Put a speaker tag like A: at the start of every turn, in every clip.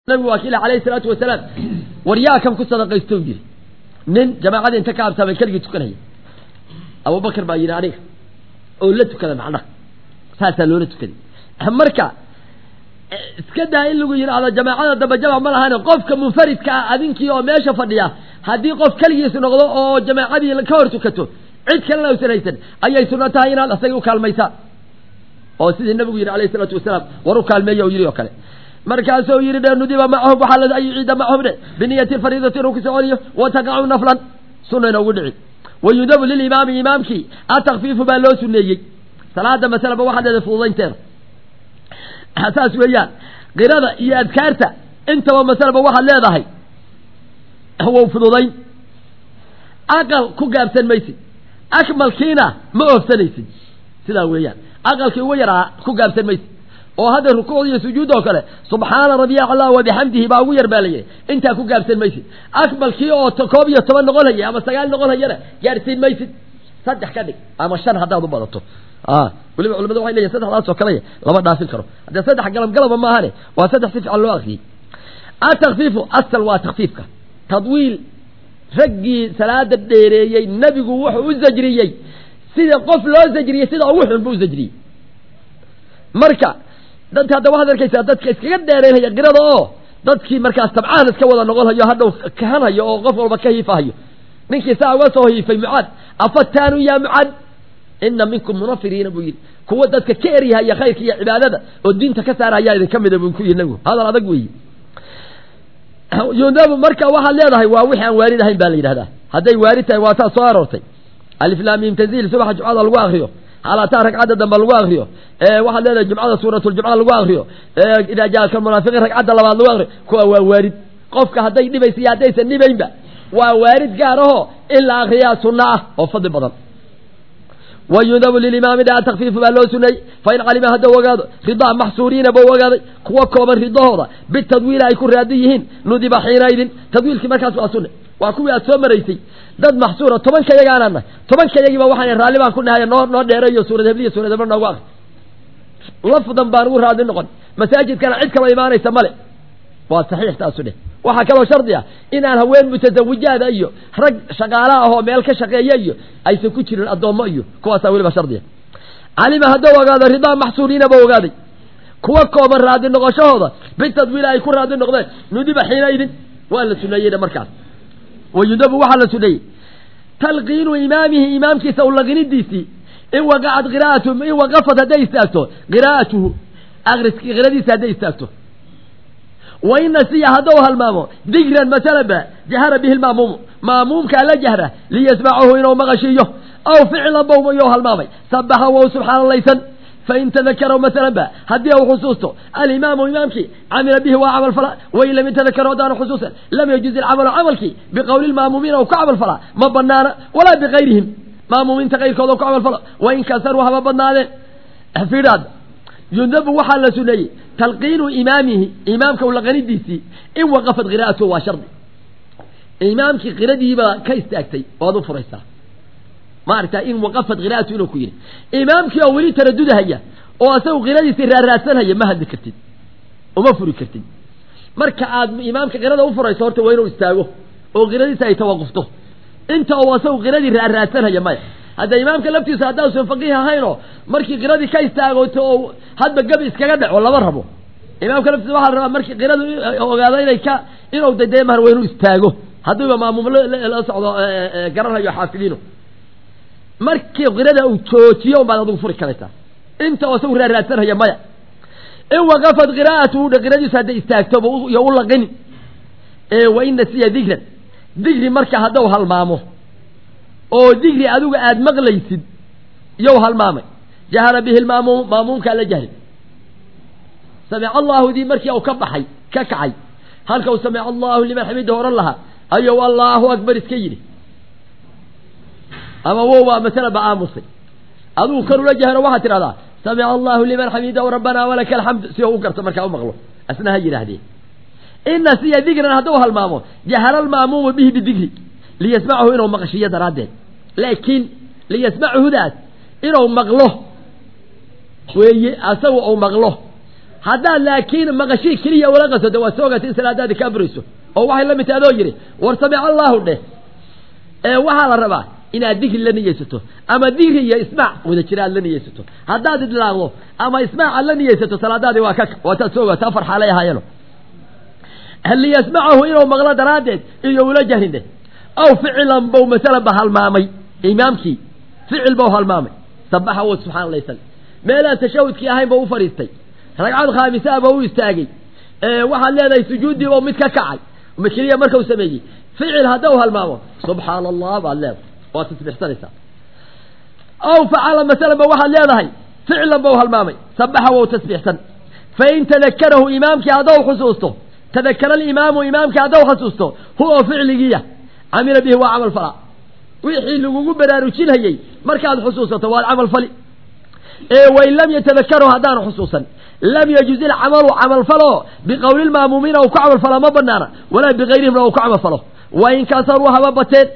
A: nabigu waa kiila alayhi salaatu wasalaam waryaa kan ku sadaqaysto yiri nin jamaacadii inta ka absaamay keligii tukanaya abubakar baa yidhi aniga oo la tukada macnaha saasaa loola tukaday marka iska daa in lagu yidhaahdo jamaacada dambe jamac ma lahan qofka munfaridka ah adinkii oo meesha fadhiya haddii qof keligiis noqdo oo jamaacadii ka hor tukato cid kalena usan haysan ayay sunno tahay inaad asaga u kaalmaysaan oo sidii nabigu yidhi alayhi salaatu wasalaam war u kaalmeeya oo yidhi oo kale markaasuu yidhi dhe nudiba macahum waxaa la an yuciida macahum dhe biniyati fariidati inuu ku soconiyo wa taqacu naflan sunna inoogu dhici wa yudabu lilimaami imaamkii atakfiifu baa loo suneeyey salaada masalaba waxaa leedahay fududaynteeda saas weeyaan qirada iyo adkaarta intaba masalaba waxaad leedahay wow fududayn aqal ku gaabsan maysid akmalkiina ma oofsanaysid sidaa weeyaan aqalkii ugu yaraa ku gaabsan maysid oo hadda rukuucda iyo sujuud oo kale subxaana rabiya allah wabixamdihi baa ugu yar baa layihi intaa ku gaabsan maysid akmalkii oo koob iyo toban noqon haya ama sagaal noqon hayana gaadhsiin maysid saddex ka dhig ama shan haddaad u badato weliba culamadu waxay leeyihin saddexdaas oo kaley lama dhaafin karo haddee saddex galab galaba maahane waa saddex si fiican loo akriyey atakfiifu asal waa takfiifka tadwiil raggii salaada dheereeyey nebigu wuxuu u zajriyey sida qof loo zajriyey sida ugu xun buu u zajriyey marka dadka hadda waxaad arkaysaa dadka iskaga dheereynaya qirada oo dadkii markaas tabcaan iska wada noqon hayo hadhow kahanhayo oo qof walba ka hiifahayo ninkii saa uga soo hiifay mucaad afataanu yaa mucaad ina minkum munafiriina buu yidhi kuwa dadka ka eryahaya khayrka iyo cibaadada oo diinta ka saarahayaa idinka mida buu ku yidhi nabigu hadal adag weeye yudabu marka waxaad leedahay waa wixii aan waarid ahayn baa la yidhahdaa hadday waarid tahay waa taa soo aroortay aliflaamim tanziil subaxa jumcada lagu akriyo xaalataa ragcadda dambe lagu akriyo waxaad leedahay jumcada suuratuljumca lagu akriyo idaa jaaka munaafiqiin ragcadda labaad lagu akriyo kuwa waa waarid qofka hadday dhibaysa iyo haddaysan dhibaynba waa waarid gaar ahoo in la akriyaa sunno ah oo fadli badan wa yudabu lilimaami dhaa takfiifu baa loo suneeyey fain calima haddau ogaado ridaa maxsuuriina bau ogaaday kuwa kooban ridahooda bitadwiila ay ku raadi yihiin nudiba xiinaydin tadwiilkii markaas waa sunne waa kuwii aad soo maraysay dad maxsuura tobanka yagaanaan nahay tobanka yagiiba waxaan raalli baan ku nahay noo noo dheereeyo suurad hebliya suurad hebla noogu akri lafdan baan ugu raadi noqon masaajidkana cid kaloo imaanaysa male waa saxiix taasu dheh waxaa kaloo shardi ah inaan haween mutasawijaada iyo rag shaqaala ahoo meel ka shaqeeya iyo aysan ku jirin addoommo iyo kuwaasaa weliba shardiya calima haddau ogaado ridaa maxsuuriina ba ogaaday kuwa kooban raadi noqoshahooda bitadwiila ay ku raadi noqdeen nudiba xiinaydin waa la suneeyeyna markaas wa yudabu waxaa la suneeyey talqiinu imaamihi imaamkiisa ulaqinidiisii in waqacad qiraa'atuhu in waqafad hadday istaagto qiraa'atuhu akriski qiradiisa hadday istaagto wa in nasiya haddau halmaamo digran masalaba jahara bihi lmaamuumu maamuumkaa la jahra liyasmacahu inuu maqashiiyo aw ficlan bawmayou halmaamay sabaxa wow subxaanalaysan fain tadakaraw masalan ba haddii au xusuusto alimaamu imaamkii camila bihi waa camal falaa wain lam yatadakaro haddaanu xusuusan lam yajuzi alcamalu camalkii biqowli lmaamuumiina u ka camal falaa ma banaana walaa bigayrihim maamuumiinta kayrkooda u ka camal falo wain kasaruu haba badnaadeen fiidhaad yudabu waxaa la suneeyey talqiinu imaamihi imaamka ulaqanidiisii in waqafad qiraa'atuhu waa shardi imaamkii qiradiibaa ka istaagtay waad u furaysaa maaragta in waqafad qiraa'atu inuu ku yidhi imaamkii oo weli taradudahaya oo asagu qiradiisii raarraadsanhaya ma hadli kartid uma furi kartid marka aad imaamka qirada u furayso horta waa inuu istaago oo qiradiisa ay tawaqufto inta uu asagu qiradii raarraadsanhaya maya hadda imaamka laftiisa haddausan faqiih ahaynoo markii qiradii ka istaagoto oo hadba gabi iskaga dhaco lama rabo imaamka laftiisa waxaa la rabaa markii qiradu ogaado inay ka inuu dadeemar waa inuu istaago hadduuba maamuum la socdo garanhayo xaafidiino markii qirada uu joojiyo un baad adigu furi karaysaa inta oo isagu raarraadsanhaya maya in waqafad qiraa'atuhu dha qiradiisu hadday istaagtoba iyo u laqini wa in nasiya digran digri marka haddau halmaamo oo digri adigu aada maqlaysid yow halmaamay jahara bihi lmaamuum maamuumkaa la jahri samica allahu dii markii u ka baxay ka kacay halkau samica allahu liman xamida ohan lahaa ayou allaahu akbar iska yidhi ama wow baa masala ba aamusay adigu kan ula jahro waxaad tidhahdaa samica allahu liman xamidahu rabbanaa walaka alxamd si u u garto markaa u maqlo asna ha yidhaahdee ina siya digran hadduu halmaamo jahara almaamuumu bihi bidigri liyasmacahu inuu maqashiiyo daraaddeed laakiin liyasmacahudaas inuu maqlo weeye asagu uu maqlo haddaad laakiin maqashii keliya ula qasato waad soo ogaatay in salaadaadii ka burayso oo waxay la mid tahay adoo yidhi war samic allaahu dheh ee waxaa la rabaa inaad dikri la niyeysato ama dikri iyo ismaac wada jira aad la niyeysato haddaad idlaaqdo ama ismaac aad la niyeysato salaadaadii waa ka waataad soo ogaata afar xaalay ahaayeeno liyasmacahu inuu maqlo daraaddeed iyo ula jahrin dheh aw ficilan bow masalan ba halmaamay imaamkii ficil bau halmaamay sabaxa w subxana allah sal meelaan tashahudkii ahayn ba u fadhiistay ragcad khaamisaa ba u istaagay waxaad leedahay sujuuddii oo mid ka kacay keliya markau sameeyey ficil hadda u halmaamo subxaana allah baad leedahay waad tasbixsanaysaa aw facala masalan ba waxaad leedahay ficlan ba u halmaamay sabaxa wow tasbiixsan fain tadakarahu imaamkii haddau xusuusto tadakara alimaamu imaamkii haddau xusuusto huwa ficligiya camila bihi waa camal falaa wixii lagugu baraarujinhayey markaad xusuusato waad camal fali ee wain lam yatadakaru haddaanu xusuusan lam yajuz ilcamalu camal falo biqowli lmaamuumiina uu ku camal falo ma banaana walaa bigayrihimna uu ku camal falo wain kasaruu haba bateen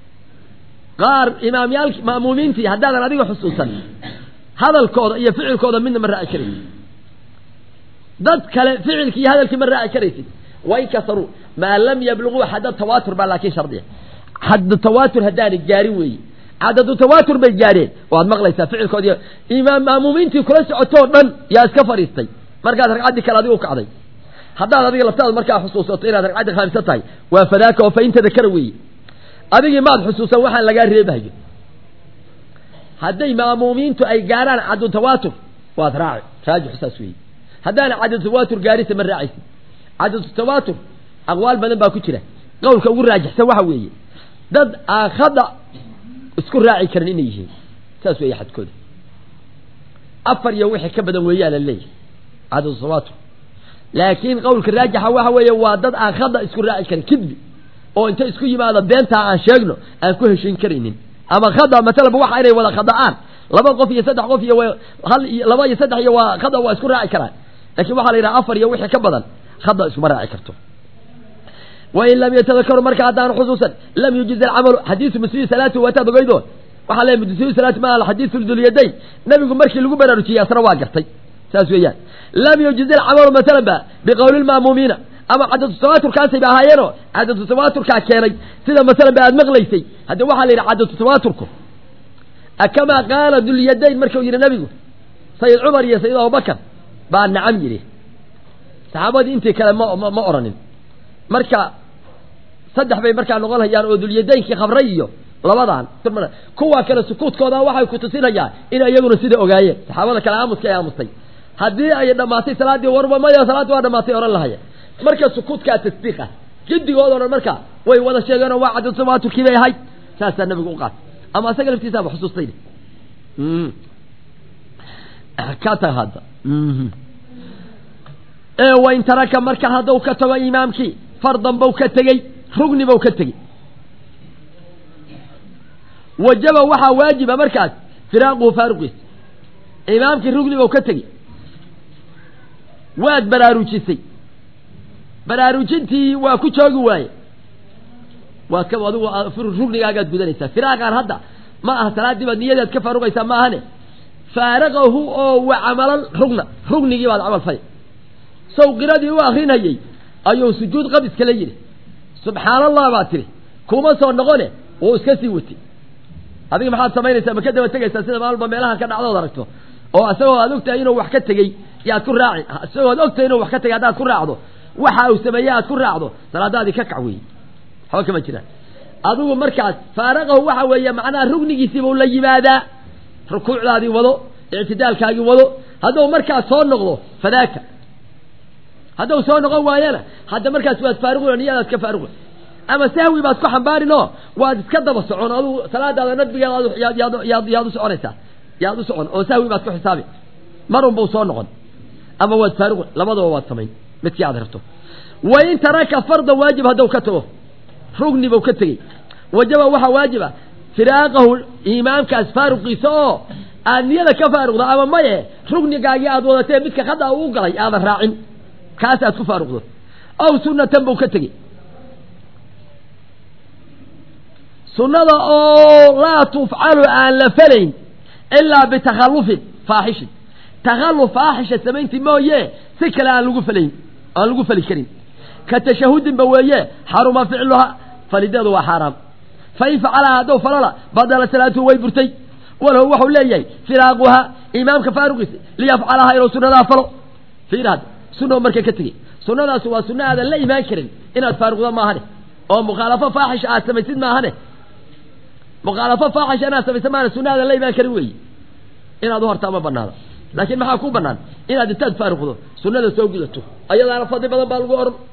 A: qaar imaamyaal ma'muumiintii haddaadan adiga xusuusan hadalkooda iyo ficilkooda midna ma raaci karaysid dad kale ficilki iyo hadalkii ma raaci karaysid wain kasaruu maa lam yabluguu xadda tawaatur baa laakiin shardiya xaddu tawaatur haddaanay gaarin weeye cadadu tawaatur bay gaadheen waad maqlaysaa ficilkood iyo imaam maamuumiintii kula socotoo dhan yaa iska fadhiistay markaad ragcaddii kale adigu kacday haddaad adiga laftaada markaa xusuusato inaad ragcaddii khaamisa tahay waa fadaaka oo fa in tadakara weeye adigii maad xusuusan waxaan lagaa reebahayo hadday maamuumiintu ay gaarhaan caddu tawaatur waad raaci raajix saas weeye haddaana cadadu tawaatur gaarisa ma raacaysid cadadu tawaatur aqwaal badan baa ku jira qowlka ugu raajixsan waxa weeye dad aakhada isku raaci karin inay yihiin saas weeye xadkooda afar iyo wixii ka badan weeyaa la leeyahay cadadu tawaatur laakiin qowlka raajixa waxa weeye waa dad aakhada isku raaci karin kidbi oo inta isku yimaado beentaa aan sheegno aan ku heshin karaynin ama khada masalaba waxa inay wada khada'aan laba qof iyo saddex qof iyo hal iyo laba iyo saddex iyo waa khada waa isku raaci karaan laakiin waxaa la yidhaha afar iyo wixii ka badan khada iskuma raaci karto wain lam yatadakaru marka haddaan xusuusan lam yujiz alcamalu xadiisu musii salaati waataad ogeydo waxaa leeyahy musii salaati ma ala xadiisu dulyadayn nabigu markii lagu baraarujiyey asna waa gartay saas weeyaan lam yujiz alcamalu masalan ba biqowli lmaamuumiina ama cadadu tawaaturkaasay ba ahaayeenoo cadadu tawaaturkaa keenay sida masalan ba aad maqlaysay hadde waxaa la yidhi cadadu tawaaturku akamaa qaala dulyadayn markuu yidhi nabigu sayid cumar iyo sayid abubakar baa nacam yidhi saxaabadii intii kale ma ma oranin marka saddex bay markaa noqon hayaan oo dulyadaynkii khabray iyo labadan kuwa kale sukuudkooda waxay ku tusinayaan in iyaguna sida ogaayeen saxaabada kale aamuska ay aamustay haddii ay dhammaatay salaaddii warba maya salaaddii waa dhamaatay ohan lahaya marka sukuudkaa tasdiiqa gidigoodo dhan marka way wada sheegeenoo waa cadad tawaaturkii bay ahayd saasaa nabigu u qaatay ama asaga laftiisaaba xusuustay ka tag hadda wain taraka marka hadduu ka tago imaamkii fardan bau ka tegey rugni bau ka tegey wajaba waxaa waajiba markaas firaaquhu faaruqiisa imaamkii rugni bau ka tegey waad baraarujisay baraarujintii waa ku joogi waaye waa ka adigu rugnigaagaad gudanaysaa firaaqaan hadda ma aha salaaddii baad niyadeed ka faaruqaysaa ma ahane faaraqahu oo wa camalan rugna rugnigii baad camal fali sow qiradii u akrinayey ayuu sujuud qab iskala yidhi subxaan allah baad tiri kuma soo noqone wuu iska sii watay adiga maxaad samaynaysaa ma ka daba tegaysaa sida maalba meelaha ka dhacdood aragto oo isagoo aad ogtahay inuu wax ka tegey yaad ku raaci isagoo ad ogtahay inuu wax ka tegey haddaad ku raacdo waxa uu sameeye aad ku raacdo salaadaadii ka kac weeye waxba kama jiraan adigu markaas faaraqahu waxa weeye macnaha rugnigiisiibuu la yimaadaa rukuucdaadii wado ictidaalkaagii wado hadduu markaas soo noqdo fadaaka hadduu soo noqon waayana hadda markaas waad faaruqin niyadaad ka faaruqin ama sahwi baad ku xambaarin oo waad iska daba socon adugu salaadaada nadbigeeda yaad yaad u soconaysaa yaad u socon oo sahwi baad ku xisaabi marun buu soo noqon ama waad faaruqin labadaba waad samayn midkii aad rabto wain taraka fardan waajib hadduu ka tago rugni buu ka tegey wajaba waxaa waajiba firaaqahu imaamkaas faaruqiisa oo aad niyada ka faaruqdo ama maye rugnigaagii aad wadatee midka khada uu galay aadan raacin kaas aad ku faaruqdo aw sunatan buu ka tegey sunnada oo laa tufcalu aan la falayn ilaa bitakhallufin faaxishin takhaluf faaxisha samayntii mooye si kale aan lagu falayn aan lagu fali karin ka tashahudinba weeye xaruma ficluha falideedu waa xaaraam fain facalaha haddou falala badala salaatuhu way burtay walahu waxau leeyahay firaaquha imaamka faaruqiisa liyafcalaha inuu sunadaa falo fiiraad sunao marka ka tegey sunadaasi waa sunno aadan la imaan karin inaad faaruqda maahane oo mukhaalafo faaxisha aad samaysid maahane mukhaalafo faaxisha inaad samaysid maahane sunna aadan la imaan karin weeye inaad u hortaa ma banaano laakiin maxaa ku banaan inaad intaad faaruqdo sunnada soo gudato ayadaana fadli badan baa lagu oran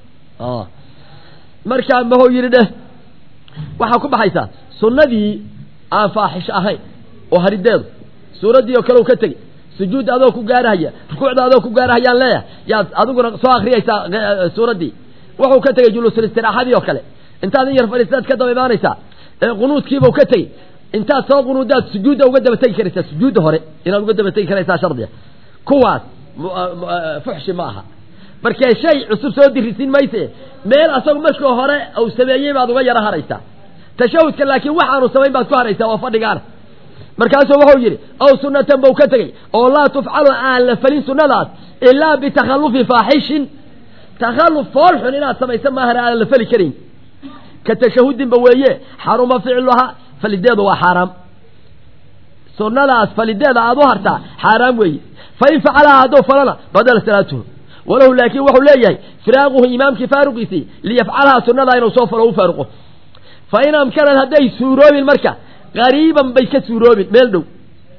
A: markaa mahou yidhi dheh waxaa ku baxaysaa sunnadii aan faaxisho ahayn oo harideedu suuraddii oo kale u ka tegey sujuudda adoo ku gaarahaya rukuucda adoo ku gaarahayaan leeyahay yaad adiguna soo akriyaysaa suuraddii wuxuu ka tegey juluusul istiraaxadii oo kale intaad in yar fadhiistaad ka daba imaanaysaa qunuudkiibau ka tegey intaad soo qunuudaad sujuudda uga daba tegi karaysaa sujuudda hore inaad uga daba tegi karaysaa shardiga kuwaas fuxshi ma aha markee shay cusub soo dirisiin mayse meel asagu markii hore uu sameeyey baad uga yaro haraysaa tashahudka laakiin waxaanu samayn baad ku haraysaa oo fadhigaana markaasuu wuxuu yidhi ow sunatan bau ka tegey oo laa tufcalu aan la felin sunnadaas ilaa bitakhalufi faaxishin takhalluf foolxun inaad samaysa maahana aan la feli karayn ka tashahudinba weeye xaruma ficluha falideedu waa xaaraam sunnadaas falideeda aad u hartaa xaaraam weeye fain facalaha hadduu falana badala salaatuhu walahu laakiin wuxuu leeyahay firaaquhu imaamkii faaruqiisii liyafcalaha sunnadaa inuu soo falo u faaruqo fa in amkanad hadday suuroobin marka qariiban bay ka suuroobin meel dhow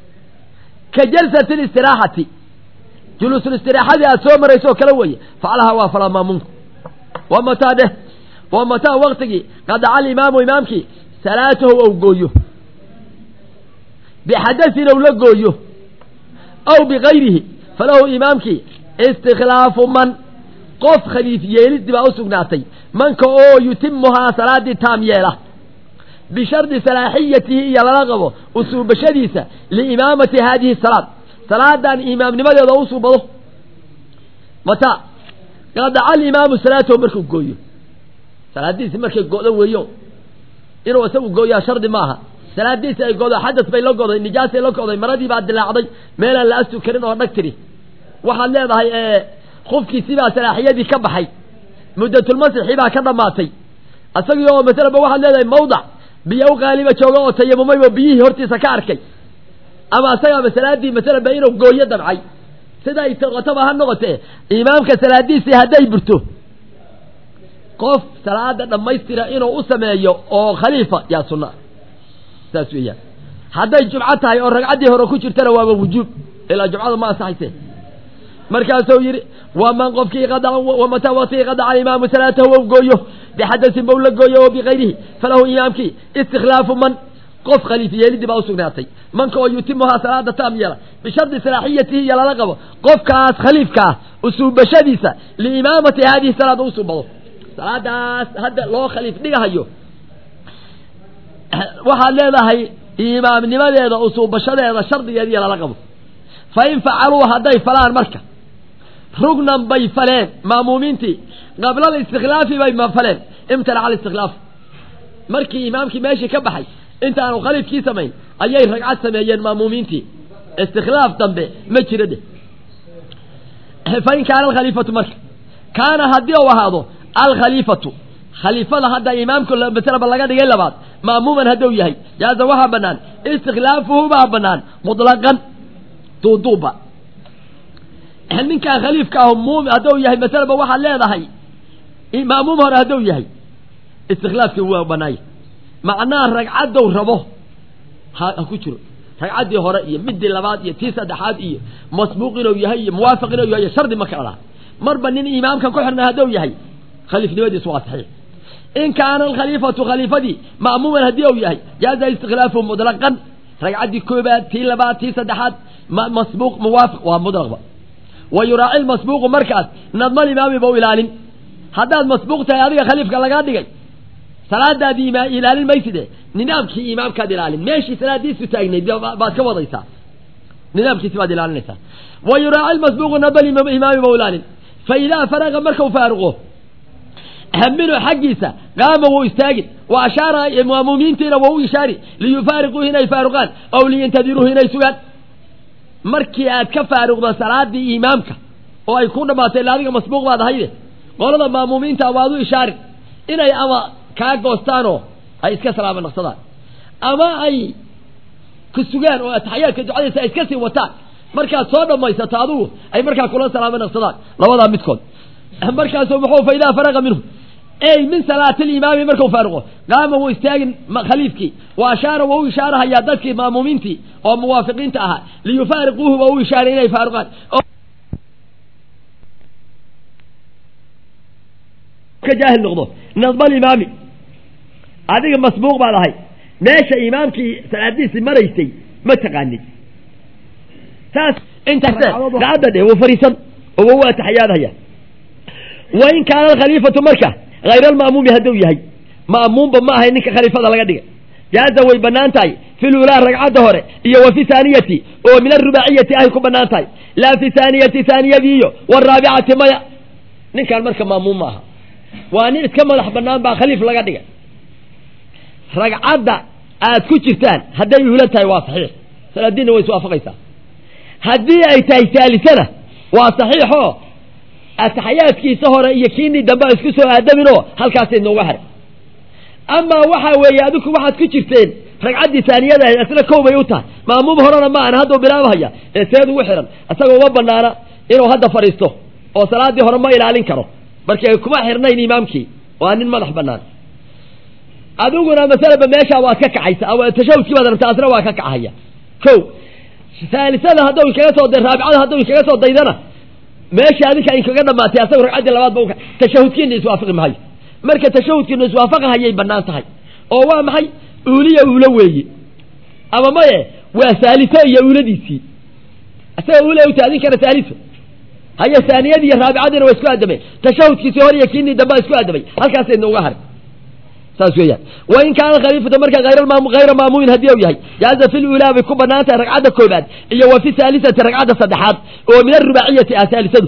A: ka jalsati listiraaxati juluusulistiraxadii aad soo marayso oo kale weeye facalaha waa falaa maamuunku wa mataa dheh wa mataa waktigii qadaca alimaamu imaamkii salaatahu ou gooyo bixadasin ou la gooyo aw bikayrihi falahu imaamkii istikhlaafu man qof khaliif yeelidii baa u sugnaatay manka oo yutimuhaa salaadii taam yeela bishardi salaaxiyatihi iyo lala qabo usuubashadiisa liimaamati haadihi salaad salaadan imaamnimadeeda u suubado mataa qadaca alimaamu salaatahu markuu gooyo salaadiisi markay go'do weeyo inuu isagu gooyaa shardi maaha salaadiisi ay godo xadas bay la goday nijaasay la goday maradii baa dilaacday meelaan la astu karin oo dhag tiri waxaad leedahay khufkiisii baa salaaxiyadii ka baxay muddatulmasixii baa ka dhammaatay isagii oo masalaba waxaad leedahay mawdac biyo u qaaliba jooga oo tayamumay oo biyihii hortiisa ka arkay ama isagaaba salaadii masalaba inuu gooyo damcay siday noqotaba ha noqotee imaamka salaadiisii hadday burto qof salaada dhammaystira inuu u sameeyo oo khaliifa yaa sunna saas weeyaan hadday jumco tahay oo ragcaddii hore ku jirtana waaba wujuub ilaa jumcada ma ansaxayse markaasuu yidhi waman qofkii wamataa waktigii qadaca alimaamu salaatahu ou gooyo bixadasin bau la gooyo oo bikayrihi falahu imaamkii istikhlaafu man qof khaliif yeelidii baa usugnaatay manka oo yutimuhaa salaada taam yeela bishardi salaaxiyatihi iyo lala qabo qofkaas khaliifka ah usuubashadiisa liimaamati haadihi salaada usuubado salaadaas hadda loo khaliif dhigahayo waxaad leedahay imaamnimadeeda usuubashadeeda shardigeeda iyo lala qabo fa in facaluu hadday falaan marka rugnan bay faleen maamuumiintii qabla alistikhlaafi bay ma faleen imtanaca alistikhlaaf markii imaamkii meeshii ka baxay intaanu khaliifkii samayn ayay ragcad sameeyeen maamuumiintii istikhlaaf dambe ma jira dheh fa in kaana alkhaliifatu marka kaana haddii uu ahaado alkhaliifatu khaliifada hadda imaamka masalaba laga dhigay labaad maamuuman hadduu yahay jaaza waxaa banaan istikhlaafuhu baa banaan mutlaqan duuduuba ninkaa khaliifka ah muum hadduu yahay masalaba waxaad leedahay maamuum hore hadduu yahay istikhlaafkii waa banaaya macnaha ragcaddow rabo ha ha ku jiro ragcaddii hore iyo midii labaad iyo tii saddexaad iyo masbuuq inuu yahay iyo muwaafiq inuu yahay shardi ma kala laha marba nin imaamka ku xirna hadduu yahay khaliifnimadiisu waa saxiix in kaana alkhaliifatu khaliifadii ma'muuman haddii uu yahay jaaza istikhlaafu mutlaqan ragcaddii koobaad tii labaad tii saddexaad masbuuq muwaafiq waa mutlaqba wa yuraaci lmasbuuqu markaas nadmal imaami bau ilaalin haddaad masbuuq tahay adiga khaliifka lagaa dhigay salaadaadii ima ilaalin mayside nidaamkii imaamkaad ilaalin meeshii salaadiisu taagnayd baad ka wadaysaa nidaamkiisi baad ilaalinaysaa wa yuraaci lmasbuuqu nadmal imaami bau ilaalin fa idaa faraqa markau faaruqo haminu xaggiisa qaama wuu istaagin wa ashaara maamuumiintiina waa u ishaari liyufaariquuhu inay faaruqaan aw liyantadiruuhu inay sugaan markii aad ka faaruqdo salaadii imaamka oo ay ku dhammaatay ila adiga masbuuq baad ahayde qolada maamuumiinta waad u ishaarin inay ama kaa goostaanoo ay iska salaama naqsadaan ama ay ku sugaan oo ataxyaadka ducadaysa ay iska sii wataan markaad soo dhammaysato adugu ay markaa kula salaamo naqsadaan labadaa midkood markaasuu muxuu fa idaa faraqa minhu ey min salaati limaami markuu faaruqo qaama wuu istaagin khaliifkii wa ashaara waa u ishaarahayaa dadkii maamuumiintii oo muwaafiqiinta ahaa liyufaariquuhu waa u ishaaray inay faaruqaan ka jaahil noqdo nadmal imaami adiga masbuuq baad ahay meesha imaamkii salaadiisii maraysay ma taqaanid saas intaasgacadda dhe wuu fariisan oo waa taxayaadhaya wa in kaana alkhaliifatu marka hayr alma'muumi hadduu yahay ma'muumba ma ahay ninka khaliifada laga dhigay jaaza way bannaan tahay fi lulaa ragcadda hore iyo wa fi haaniyati oo min arubaaciyati ahay ku bannaan tahay laa fi haaniyati haaniyadiiyo waraabicati maya ninkaan marka ma'muum ma aha waa nin iska madax bannaan baa khaliif laga dhigay ragcadda aad ku jirtaan hadday uhula tahay waa saxiix salaadiinna way iswaafaqaysaa haddii ay tahay saalisana waa saxiixoo ataxyaadkiisa hore iyo kiinii dambe a isku soo aadaminoo halkaasay nooga haray amaa waxaa weeye adinku waxaad ku jirteen ragcaddii taaniyada ahayd asna kow bay u tahay maamuum horena ma ana hadduu bilaabahaya ee seed ugu xihan isagoo uma banaana inuu hadda fadhiisto oo salaaddii hore ma ilaalin karo markii ay kuma xirnayn imaamkii waa nin madax banaan adiguna masalaba meeshaa waad ka kacaysa tashahudkii baad rabta asna waa ka kacahaya ko saalisada haddau inkaga soo day raabicada haddau inkaga soo daydana meesha adinka inkaga dhamaatay asaga ragcaddii labaad ba tashahudkiina iswaafaqi mahayo marka tashahudkiina iswaafaqahayay banaan tahay oo waa maxay uuliya uulo weeye ama maye waa saaliso iyo uuladiisii isaga uula uta adinkana saaliso haya saaniyadii iyo raabicadiina waa isku aadameen tashahudkiisii hor iyo kiinii damba isku aadamay halkaasay nooga haray saas weeyaan wain kaana khaliifata marka hayra maamuumin haddii u yahay jaaza fi lulaa bay ku banaan tahay ragcadda koobaad iyo wa fi haalisati ragcadda saddexaad oo min arubaaciyati ah saalisadu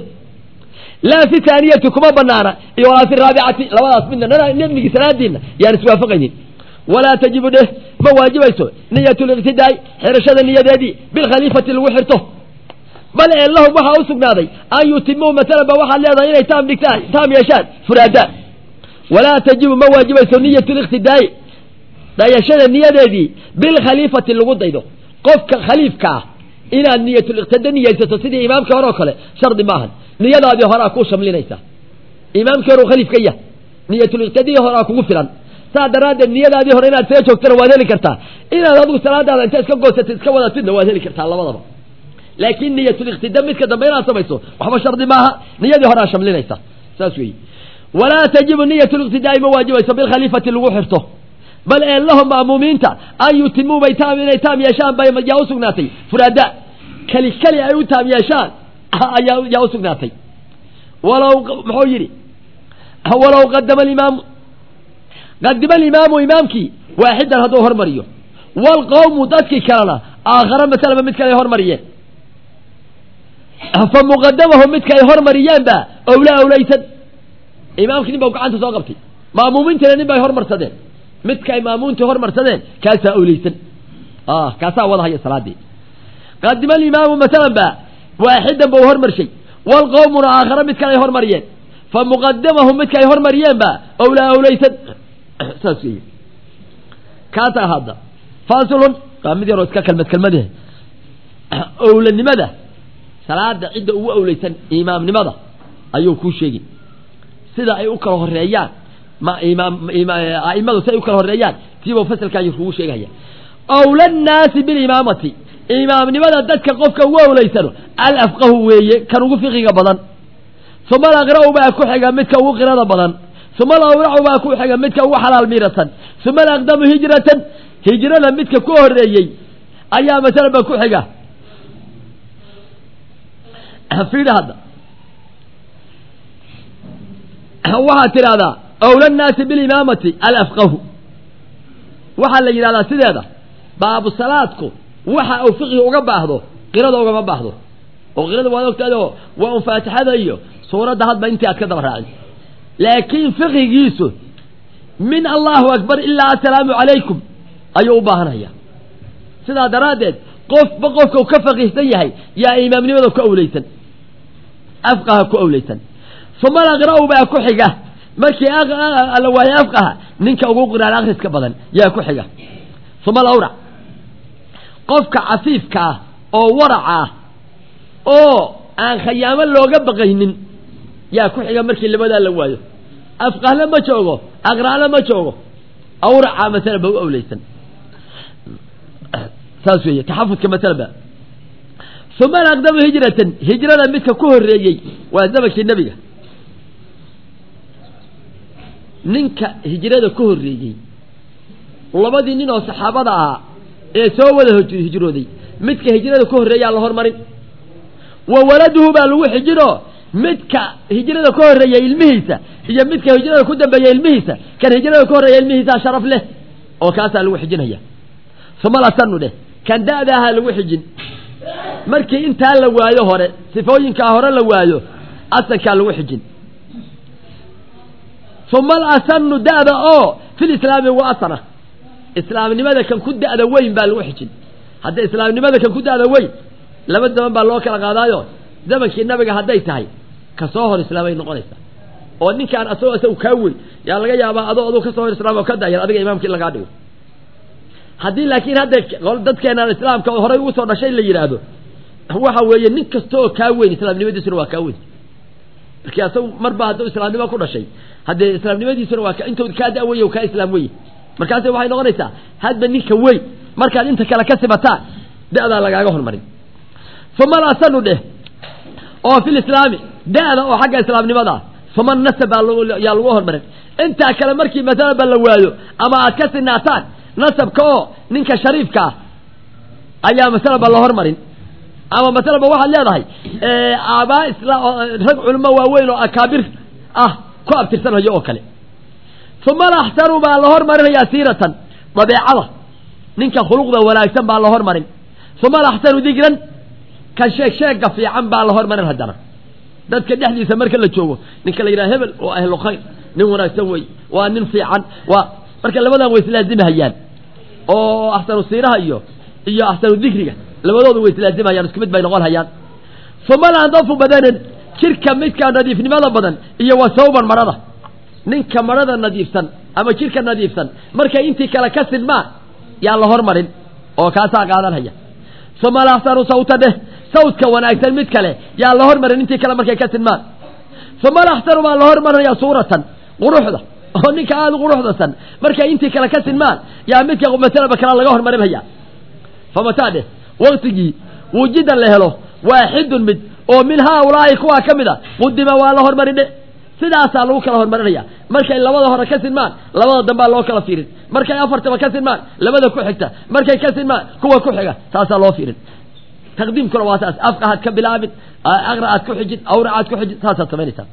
A: laa fi haaniyati kuma banaana iyo walaa fi raabicati labadaas midna nebnigii salaadiina yaan iswaafaqaynin walaa tajibu dheh ma waajibayso niyat liqtidaai xirashada niyadeedii bilkhaliifati lagu xirto bal ee lahum waxaa u sugnaaday an yutimuu masalan ba waxaad leedahay inay taam dhigtaan taam yeeshaan furaadaan walaa tajibu ma waajibayso niyat liqtidaai dayashada niyadeedii bilkhaliifati lagu daydo qofka khaliifka ah inaad niyatuliqtida niyeysato sidii imaamkii hore oo kale shardi maahan niyadaadii horaa kuu shamlinaysa imaamkii hore khaliif ka yah niyatuliqtidii horaa kugu filan saa daraaddeed niyadaadii hore inaad see joogtana waad heli kartaa inaad adigu salaadaada inta iska goosatid iska wadatidna waad heli kartaa labadaba laakiin niyatuliqtida midka dambe inaad samayso waxba shardi maaha niyadii horaa shamlinaysa saas weeye walaa tajibu niyat liqtidaai ma waajibayso bilkhaliifati lagu xirto bal ee lahum ma'muumiinta an yutimuu bay taam inay taam yeeshaan bay yaa u sugnaatay furaada keli keli ay u taam yeeshaan ayaa yaa u sugnaatay walow muxuu yidhi walow qadama alimaamu qadima alimaamu imaamkii waaxidan hadduu hormariyo waalqawmu dadkii kalena aakhara masalaba mid kale ay hormariyeen fa muqadamahu midka ay hormariyeenba owla owlaysan imaamkii nin ba gacanta soo qabtay maamuumiintiina nin bay hormarsadeen midka ay maamuuntii hormarsadeen kaasaa owleysan kaasaa wada haya salaadii qadima alimaamu masalan ba waaxidan bau hormarshay waalqawmuna aakhara mid kale ay hormariyeen fa muqadamahu midka ay hormariyeen ba owlaa owleysan saas wey kaasaa hadda fasilun waa mid yaroo iska kelmad kelmade owlanimada salaada cidda ugu owleysan imaamnimada ayuu kuu sheegi sida ay u kala horeeyaan aimadu si ay u kala horeeyaan tiibuu fasalkan kugu sheegaya awla nnaasi bilimaamati imaamnimada dadka qofka ugu owleysano alafqahu weeye kan ugu fiqiga badan uma alaqra'u baa ku xiga midka ugu qirada badan uma alawracu baa ku xiga midka ugu xalaal miiratan uma alaqdamu hijratan hijrada midka ku horeeyey ayaa masalan ba ku xiga fiidha hadda waxaad tidhahdaa awla nnaasi bilimaamati alafqahu waxaa la yidhahdaa sideeda baabu salaadku waxa uu fiqiga uga baahdo qirada ugama baahdo oo qirada waad ogtaado waa un faatixada iyo suuradda hadba intii aad ka daba raacin laakiin fiqigiisu min allahu akbar ilaa assalaamu calaykum ayuu u baahanaya sidaa daraaddeed qofba qofka u ka faqiihsan yahay yaa imaamnimada ku awleysan afqaha ku awleysan uma alaqra'u baa ku xiga markii la waayo afqaha ninka ugu qiraan akhriska badan yaa ku xiga uma alawrac qofka cafiifka ah oo waraca ah oo aan khayaamo looga baqaynin yaa ku xiga markii labadaa la waayo afqahla ma joogo aqra'la ma joogo awraca masala ba u awleysan saas weeye taxafudka masalaba uma alaqdamu hijratan hijrada midka ku horreeyey waa zamankii nebiga ninka hijrada ku horreeyey labadii nin oo saxaabada ahaa ee soo wada hijrooday midka hijrada ku horreeyaa la hormarin wa waladuhu baa lagu xijinoo midka hijrada ka horreeya ilmihiisa iyo midka hijrada ku dambeeya ilmihiisa kan hijrada ka horreeya ilmihiisaa sharaf leh oo kaasaa lagu xijinaya uma lasanu dheh kan da'da ahaa lagu xijin markii intaa la waayo hore sifooyinkaa hore la waayo asankaa lagu xijin uma alasanu da'da oo fil islaami wa asana islaamnimada kan ku da'da weyn baa lagu xijin hadda islaamnimada kan ku da'da weyn laba zaman baa loo kala qaadaayo zamankii nabiga hadday tahay ka soo hor islaamay noqonaysaa oo ninkaan asagoo isagu kaa weyn yaa laga yaabaa adoo aduu ka soo hor islaam oo ka dayar adiga imaamkii in lagaa dhigo haddii laakiin hadda dadkeenaan islaamka horay ugu soo dhashay la yidhaahdo waxa weeye nin kasta oo kaa weyn islaamnimadiisuna waa kaa weyn markii asagu marba hadduu islaamnimo ku dhashay haddee islaamnimadiisuna waa intuu kaa da'weye kaa islaam weye markaasi waxay noqonaysaa hadba ninka weyn markaad inta kale ka sibataan da'daa lagaaga hormarin uma alasanu dheh oo fil islaami da'da oo xagga islaamnimada uma nasab baa yaa lagu hormarin intaa kale markii masalaba la waayo ama aad ka sinaataan nasabka oo ninka shariifka ah ayaa masalaba la hormarin ama masalaba waxaad leedahay aabaa isla rag culimo waaweyn oo akaabir ah ku abtirsanhayo oo kale uma alaxsanu baa la hormarinayaa siiratan dabeecada ninka khuluqda wanaagsan baa la hormarin uma alaxsanu digran kan sheeg sheega fiican baa la hormarin haddana dadka dhexdiisa marka la joogo ninka la yidhaha hebel oo ahlu khayr nin wanaagsan wey waa nin fiican waa marka labadan way islaazimahayaan oo axsanu siiraha iyo iyo axsanu dikriga labadoodu way islaazimahayaan isku mid bay noqon hayaan uma landafu badanan jirka midka nadiifnimada badan iyo wa sawban marada ninka marada nadiifsan ama jirka nadiifsan markay intii kale ka sidmaan yaa la hormarin oo kaasaa qaadanhaya uma alaxsanu sawta dheh sawdka wanaagsan mid kale yaa la hormarin intii kale markay ka sidmaan uma alaxsanu baa la hormarinaya suuratan quruxda oo ninka aada u quruxdasan markay intii kale ka sinmaan yaa midka masalaba kale laga hormarinaya famataa dheh waktigii wujidan la helo waaxidun mid oo min haaulaahi kuwaa ka mid a qudima waa la hormarin dhe sidaasaa lagu kala hormarinaya markay labada hore ka sinmaan labada dambaa loo kala fiirin markay afartaba ka sinmaan labada ku xigta markay ka sinmaan kuwa ku xiga saasaa loo fiirin taqdiimkuna waa saas afka aad ka bilaabin aqra aad ku xijid awra aad ku xijid saasaad samaynaysaa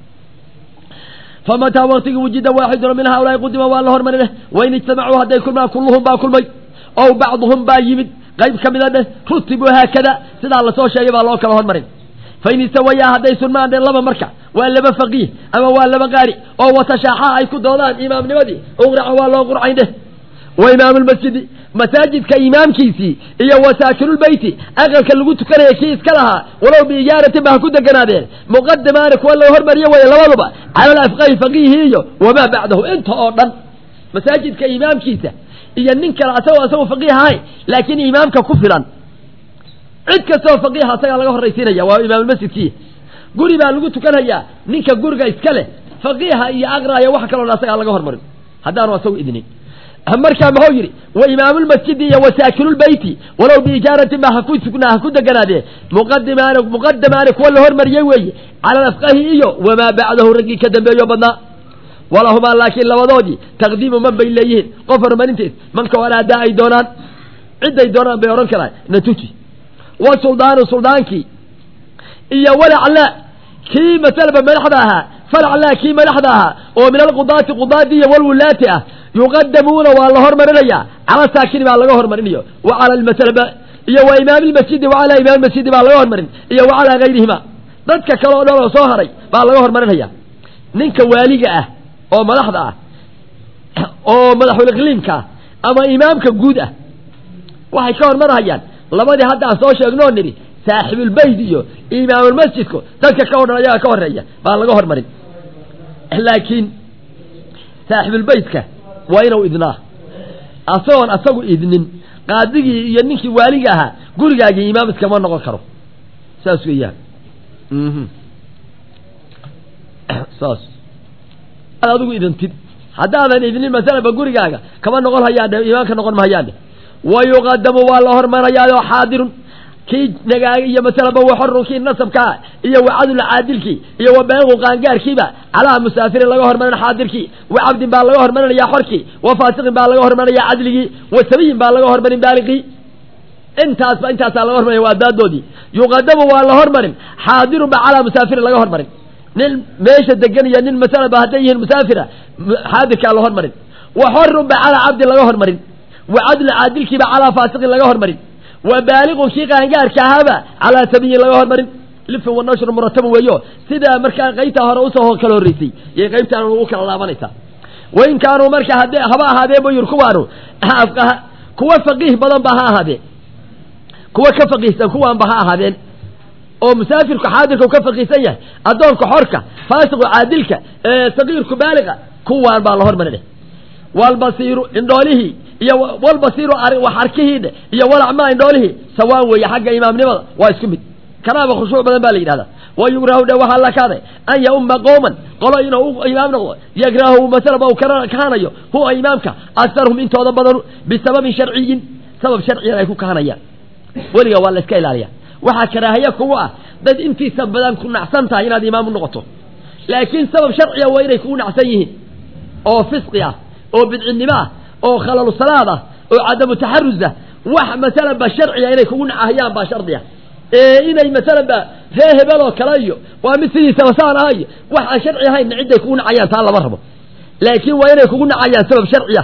A: famataa waktigii wujida waaxidun min haaulaai qudima waa la hormarine wain ijtamacuu hadday kulmaan kulluhum baa kulmay ow bacduhum baa yimid qayb ka mida dheh rutibuu haakada sidaa lasoo sheegay baa loo kala hormarin fain istawayaa hadday sunmaan dheen laba marka waa laba faqiih ama waa laba qaari oo watashaaxaa ay ku doodaan imaamnimadii uqraca waa loo qurcayn dheh wa imaamu lmasjidi masaajidka imaamkiisii iyo wasaakirulbeyti aqalka lagu tukanaya kii iska lahaa walow biijaaratin ba ha ku deganaadeen muqadamaani kuwa loo hormariyo weye labaduba cala alafqahi faqiihi iyo wamaa bacdahu inta oo dhan masaajidka imaamkiisa iyo nin kale asagoo asagoo faqiih ahayn laakiin imaamka ku filan cid kastoo faqiiha asagaa laga horraysiinaya waa imaamulmasjidkii guri baa lagu tukanhayaa ninka guriga iska leh faqiiha iyo aqraya wax kaloo asagaa laga hormarin haddaanu asagu idnin markaa muxuu yidhi wa imaamulmasjidi iyo wasaakilulbeyti walow biijaaratin ba haku sugnaa ha ku deganaadee muqadimaani muqadamaani kuwa la hormariyey weeye cala alafqahi iyo wamaa bacdahu raggii ka dambeeyo badnaa walahumaa laakiin labadoodii taqdiimu man bay leeyihiin qof horumarinteed manka oraadaa ay doonaan cidday doonaan bay odhan karaan natuji wa suldaanu suldaankii iyo walaclaa kii masalaba madaxda ahaa falaclaa kii madaxda ahaa oo min alqudaati qudaadii iyo walwulaati ah yuqadamuuna waa la hormarinayaa cala saakini baa laga hormarinayo wa cala almasalaba iyo wa imaami lmasjidi wa calaa imaami masjidi baa laga hormarin iyo wa calaa gayrihima dadka kale oo dhan oo soo haray baa laga hormarinaya ninka waaliga ah oo madaxda ah oo madaxuliqliimka ah ama imaamka guud ah waxay ka hormarhayaan labadii hadda aan soo sheegnoo nidhi saaxibulbeyt iyo imaamulmasjidku dadka ka odhan ayaga ka horreeya baan laga hormarin laakiin saaxibulbeytka waa inuu idnaa asagoon asagu idnin qaadigii iyo ninkii waaliga ahaa gurigaagii imaam iskama noqon karo saas weeyaan saas ad adigu idintid haddaadan idnin masalaba gurigaaga kama noqon hayaandhe imaamka noqon mahayaandhe wa yuqadamu waa la hormarayaayo xaadirun kii nagaaga iyo masalaba waxoru kii nasabkaa iyo wacadul caadilkii iyo wa beequ qaangaarkiiba calaa musaafirin laga hormarin xaadirkii wa cabdin baa laga hormarinayaa xorkii wa faasiqin baa laga hormarinayaa cadligii wa sabiyin baa laga hormarin baaliqii intaasba intaasaa laga hormarin waa daadoodii yuqadamu waa la hormarin xaadirun ba calaa musaafirin laga hormarin nin meesha degan iyo nin masalaba hadday yihiin musaafira xaadirkaa la hormarin wa xorun ba calaa cabdin laga hormarin wa cadlu caadilkiiba calaa faasiqin laga hormarin wa baaliqun kii qaangaarka ahaaba calaa sabiyin laga hormarin lifin wa nashru murataba weeyo sidaa markaa qaybtaa hore usoo kala horreysay yay qaybtaan ugu kala laabanaysaa wain kaanuu marka hadde haba ahaadeen buyur kuwaanu kuwa faqiih badan ba ha ahaadeen kuwa ka faqiihsan kuwaanba ha ahaadeen oo musaafirku xaadirka u ka faqiihsan yahay addoonka xorka faasiqu caadilka saqiirku baaliqa kuwaan baa la hormarinay walbasiiru indhoolihii iyo walbasiiru wax arkihiidhe iyo walacmaa indhoolihii sawaan weeye xagga imaamnimada waa isku mid kanaaba khushuuc badan baa la yidhahdaa wa yugrahu dhe waxaa la kaaday an yaumma qowman qolo inuu u imaam noqdo yagrahu masalaba uu kahaanayo huwa imaamka aktarhum intooda badanu bisababin sharciyin sabab sharciyan ay ku kahanayaan weliga waa la iska ilaaliya waxaa karaahiye kugu ah dad intiisa badan ku nacsan tahay inaad imaam u noqoto laakiin sabab sharciya waa inay kugu nacsan yihiin oo fisqi ah oo bidcinimo ah oo khalalu salaad ah oo cadamu taxarus ah wax masalanba sharciya inay kugu nacahayaan baa shardiya ee inay masalanba ree hebel oo kale iyo waa mid sidiisaba saan aha iyo wax aan sharci ahayn cidday kugu nacayaan taa lama rabo laakiin waa inay kugu nacayaan sabab sharciya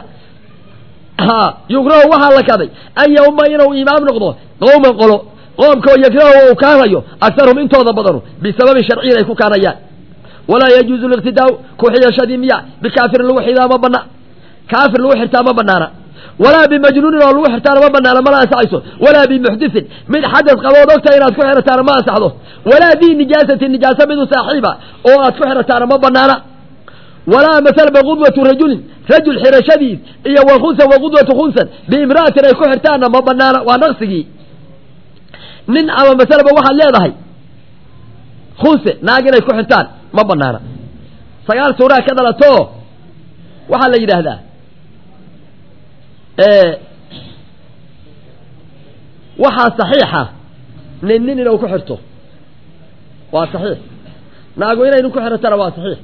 A: ha yugrahu waxaa la kaday an yauma inuu imaam noqdo qowman qolo qoomkao yagrahu uu kaanayo aktarhum intooda badanu bisababin sharciyin ay ku kaanayaan walaa yajuuzu liqtidaau ku xidhashadii miya bikaafirin lagu xidaa ma bana kaafir lagu xirtaa ma banaana walaa bimajnuunin oo lagu xirtaana ma banaana mana ansaxayso walaa bimuxdisin mid xadas qabood ogtahay inaad ku xirataana ma ansaxdo walaa bi nijaasatin nijaasa midu saaxiiba oo aad ku xirataana ma banaana walaa masalaba qudwatu rajulin rajul xirashadiis iyo wa khunsan wa qudwatu khunsan biimra'atin ay ku xirtaanna ma banaana waa naqsigii nin ama masalaba waxaad leedahay khunse naag inay ku xirtaan ma banaana sagaal suuraa ka dhalato waxaa la yidhaahdaa waxaa saxiixa nin nin inuu ku xirto waa saxiix naagu inay nin ku xirtana waa saxiix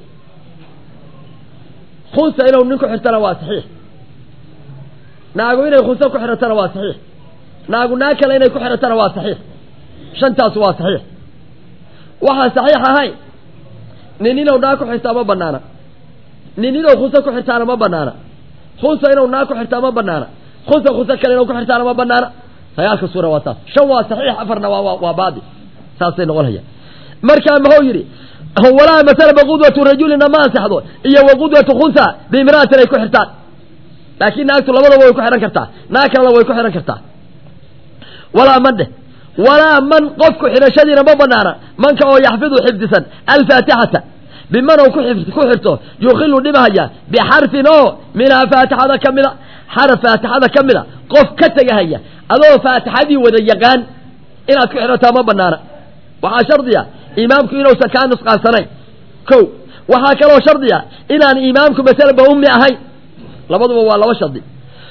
A: khunsa inuu nin ku xirtana waa saxiix naagu inay khunse ku xirtana waa saxiix naagu naag kale inay ku xirtana waa saxiix shantaas waa saxiix waxaan saxiix ahayn nin inuu naag ku xirtaa ma banaana nin inuu khunse ku xirtaana ma banaana khunsa inuu naag ku xirtaa ma banaana khunsa khunse kale inuu ku xirtaana ma banaana sagaalka suura waa saas shan waa saxiix afarna waa waa baadi saasay noqon hayaan markaa muxuu yidhi walaa masalaba qudwatu rajulina ma ansaxdo iyo wa qudwatu khunsa biimra'atin ay ku xirtaan laakiin naagtu labadaba way ku xihan kartaa naag kalena way ku xihan kartaa walaa man dheh walaa man qofku xidhashadiina ma banaana manka oo yaxfidu xifdisan alfaatixata biman uu ku xirto yukilu dhibahaya bixarfin oo minhaa faatixada ka mida xaraf faatixada ka mida qof ka tegahaya adoo faatixadii wada yaqaan inaad ku xidhataa ma banaana waxaa shardiya imaamku inuusan kaa nusqaansanayn ko waxaa kaloo shardiya inaan imaamku masalaba ummi ahayn labaduba waa laba shardi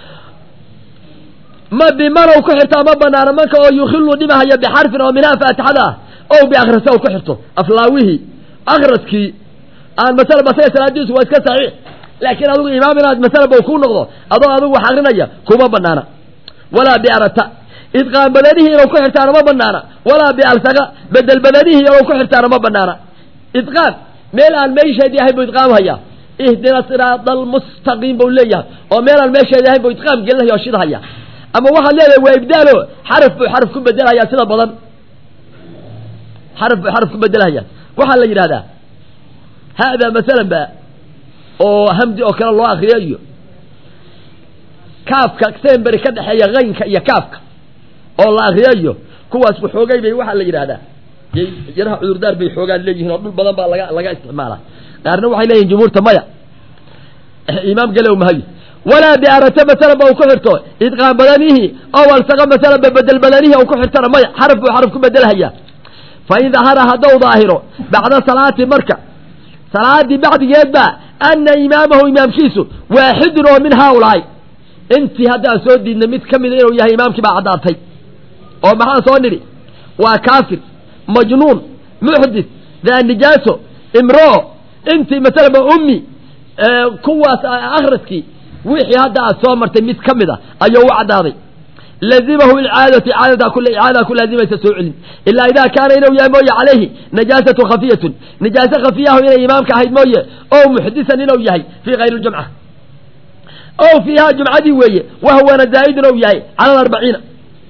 A: ma bimanow ku xirtaa ma banaana manka oo yukilu dhibahaya bixarfin oo minhaa faatixada ah ow biakrasa u ku xirto aflaawihii akraskii aan masalaba saga salaadiisu waa iska saxiix laakiin adigu imaam inaad masalaba ku noqdo adoo adigu wax akrinaya kuma banaana walaa biarata idqaam badanihii inuu ku xirtaana ma banaana walaa bialsaqa bedel badanihii inuu ku xirtaana ma banaana idqaam meel aan meesheedii ahayn buu idqaam hayaa ihdina siraada almustaqiim buu leeyahay oo meel aan meesheedii ahayn buu idqaam gelinaya oo shidhaya ama waxaad leedahay waa ibdaalo xaraf buu xaraf ku bedelhayaa sida badan xaraf buu xaraf ku bedelhayaa waxaa la yidhahdaa haadaa masalan ba oo hamdi oo kale loo akriyo iyo kaafka semberi ka dhexeeya haynka iyo kaafka oo la akriyayo kuwaas waxoogay bay waxaa la yidhahdaa yaraha cudurdaar bay xoogaan leeyihiin oo dhul badan baa laga laga isticmaalaa qaarna waxay leeyihin jumhuurta maya imaam galow mahayo walaa biarata masalan ba u ku xirto idqaan badanihi ow alsaqa masalan ba bedel badanihi u ku xirtana maya xaraf buu xaraf ku bedelhayaa fa in dahara haddou daahiro bacda salaati marka salaadii bacdigeed ba ana imaamahu imaamkiisu waaxidun oo min haaulaai intii haddaan soo diidnay mid ka mida inuu yahay imaamkii baa caddaatay oo maxaan soo nidhi waa kaafir majnuun muxdis daa nijaaso imroo intii masalaba ummi kuwaas akhriskii wixii hadda aad soo martay mid ka mid a ayuu u caddaaday lazimahu icaadatu icaadada kule icaada ku laazimaysa soo celin ilaa idaa kaana inuu yahay mooye calayhi najaasatu khafiyatun najaaso khafiyahu inay imaamka ahayd mooye oo muxdisan inuu yahay fii kayri ljumca o fiihaa jumcadii weeye wahwana zaa'idun ou yahay cala alarbaciina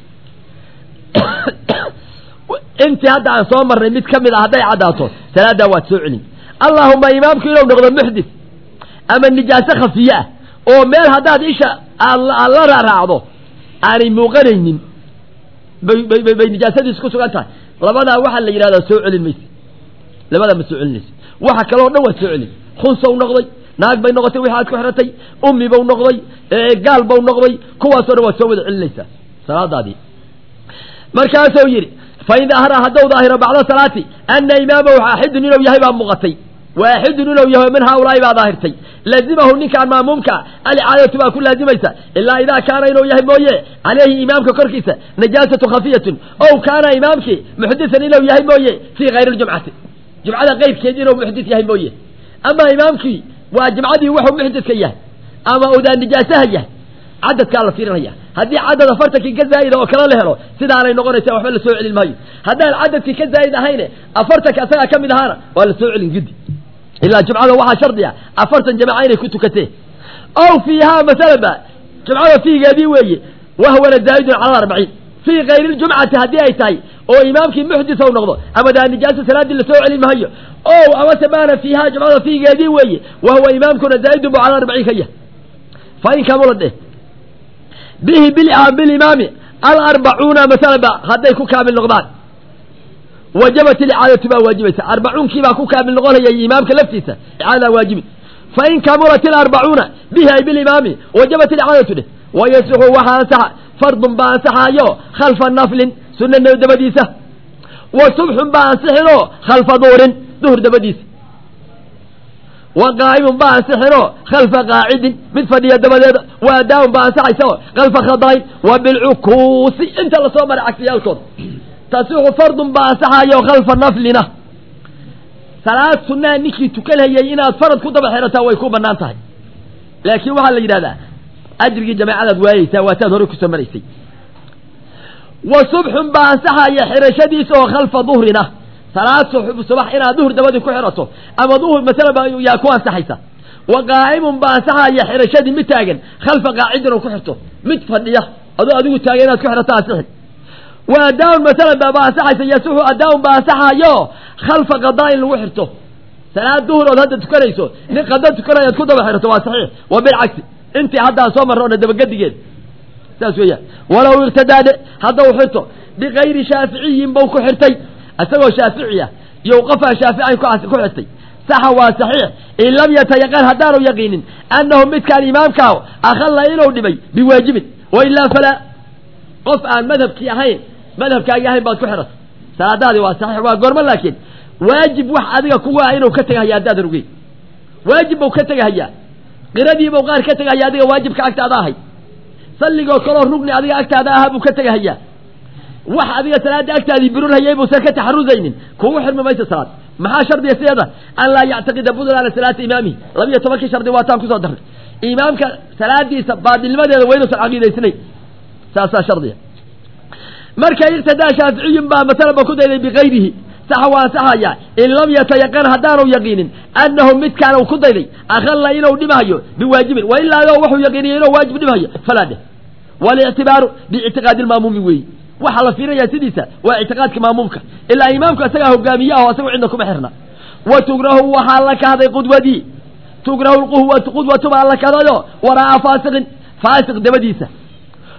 A: intii hadda aan soo marnay mid ka mid a hadday caddaato salaaddaa waad soo celin allaahuma imaamku inuu noqdo muxdis ama nijaaso khafiye ah oo meel haddaad isha aad la raaraacdo aanay muuqanaynin bay bay nijaasadiisu ku sugan tahay labadaa waxaa la yidhahdaa soo celin mayse labadaa ma soo celinaysa waxa kaloo dhan waad soo celin khunsow noqday naag bay noqotay wixi aad ku xiratay ummi bau noqday gaal bau noqday kuwaasoo dhan waad soo wada celinaysaa salaadaadii markaasuu yidhi fain dahara haddou daahiro bacda salaati ana imaamahu waaxidun inuu yahay baa muuqatay waaxidun inuu yahay min haaulaai baa daahirtay lazimahu ninkaan maamuumka alicaadatu baa ku laazimaysa ilaa idaa kaana inuu yahay mooye calayhi imaamka korkiisa najaasatu khafiyatun ow kaana imaamkii muxdisan inuu yahay mooye fii kayri ljumcati jumcada keyrkeed inuu muxdis yahay mooye ama imaamkii waa jimcadii wuxuu muxdiska yahay ama udaa nijaasaha yahay cadadkaa la fiirinaya haddii cadad afartankii ka zaa'ida oo kale la helo sidaanay noqonaysa waxba la soo celin maayo haddaan cadadkii ka zaa'id ahayne afartanka asagaa ka mid ahaana waa la soo celin gudi ilaa jumcada waxaa shardiya afartan jamaca inay ku tukatee ow fiihaa masalaba jumcada fiigeedii weeye wahwana zaa'idun cala arbaciin fii kayri ljumcati haddii ay tahay oo imaamkii muxdis ou noqdo ama daa nijaaso salaaddii la soo celin maayo ow amase maana fiihaa jumcada fiigeedii weeye wahuwa imaamkuna zaa'idun bu cala arbaciin ka yahay fa in kamula dheh bihi bilimaami alarbacuuna masalaba hadday ku kaamil noqdaan wajabat ilicaadatu baa waajibaysa arbacuunkii baa ku kaamil noqonayay imaamka laftiisa icaadadaa waajibi fain kamulat ilarbacuuna bihi ay bilimaami wajabat ilicaadatu dheh wayasixu waxaa ansaxa fardun baa ansaxaayo khalfa naflin sunna dabadiisa wa subxun baa ansixinoo khalfa duurin duhur dabadiisa wa qaa'imun baa ansixinoo khalfa qaacidin mid fadhiya dabadeeda wa adaawun baa ansaxaysa khalfa khadayn wa bilcukuusi inta lasoo maray cagsiyaalkooda tasixu fardun baa ansaxayo khalfa naflina salaad sunnaha ninkii tukanhayay inaad farad ku daba xirataa way ku bannaan tahay laakiin waxaa la yidhahdaa ajrigii jamaacadaad waayeysaa waataad horey kusoo maraysay wa subxun baa ansaxaya xirashadiisa oo khalfa duhrina salaad subax inaad duhur dabadii ku xirato ama duhur masalaba yaa ku ansaxaysa wa qaa'imun baa ansaxaya xirashadii mid taagan khalfa qaacidin oo ku xirto mid fadhiya adoo adigu taagan inaad ku xirato ansixin wa adaaun masalan baa ansaxaysa yasixu adaaun baa ansaxayo khalfa qadaa in lagu xirto salaad duhur ood hadda tukanayso nin qada tukanayaad ku daba xirato waa saxiix wa bilcagsi intii haddaan soo marro ona dabagedigeed saas weeyaan walow irtadaade haddau xirto bikayri shaaficiyin bau ku xirtay isagoo shaafici ah iyo qofaa shaafican ku xirtay saxa waa saxiix in lam yatayaqan haddaanu yaqiinin annahu midkaan imaamkaa akhalla inuu dhibay biwaajibin wa ilaa falaa qof aan madhabkii ahayn madhabkaagii ahayn baad ku xiratay salaadaadii waa saxiix waa goormo laakiin waajib wax adiga kugu ah inuu ka tegahaya haddaadan ogeyn waajib buu ka tegahayaa qiradiibuu qaar ka tegahaya adiga waajibka agtaada ahay salligoo kaloo rugni adiga agtaada ahaa buu ka tegahayaa wax adiga salaada agtaadii burunhayay buusan ka taxarusaynin kugu xirmi mayso salaad maxaa shardiga sideeda an laa yactaqida budlaana salaata imaamihi labiyo tobankii shardi waataan kusoo darnay imaamka salaadiisa baadilnimadeeda waa inuusan caqiidaysnayn saasaa shardiga marka irtadaa shaaficiyun baa masalaba ku dayday bikayrihi saxa waa ansaxaya in lam yatayaqan haddaanu yaqiinin annahu midkaan uu ku dayday akhalla inuu dhimahayo biwaajibin wa ilaa wuxuu yaqiiniya inuu waajib dhimahayo falaa dheh walictibaaru biictiqaadi lmaamuumi weeyi waxaa la fiirinayaa sidiisa waa ictiqaadka maamuumka ilaa imaamku isagaa hogaamiye ah oo isagu cidna kuma xirna wa tugrahu waxaa la kahday qudwadii tugrahu lquhwatu qudwatu baa la kahdayo waraa'a faasiqin faasiq dabadiisa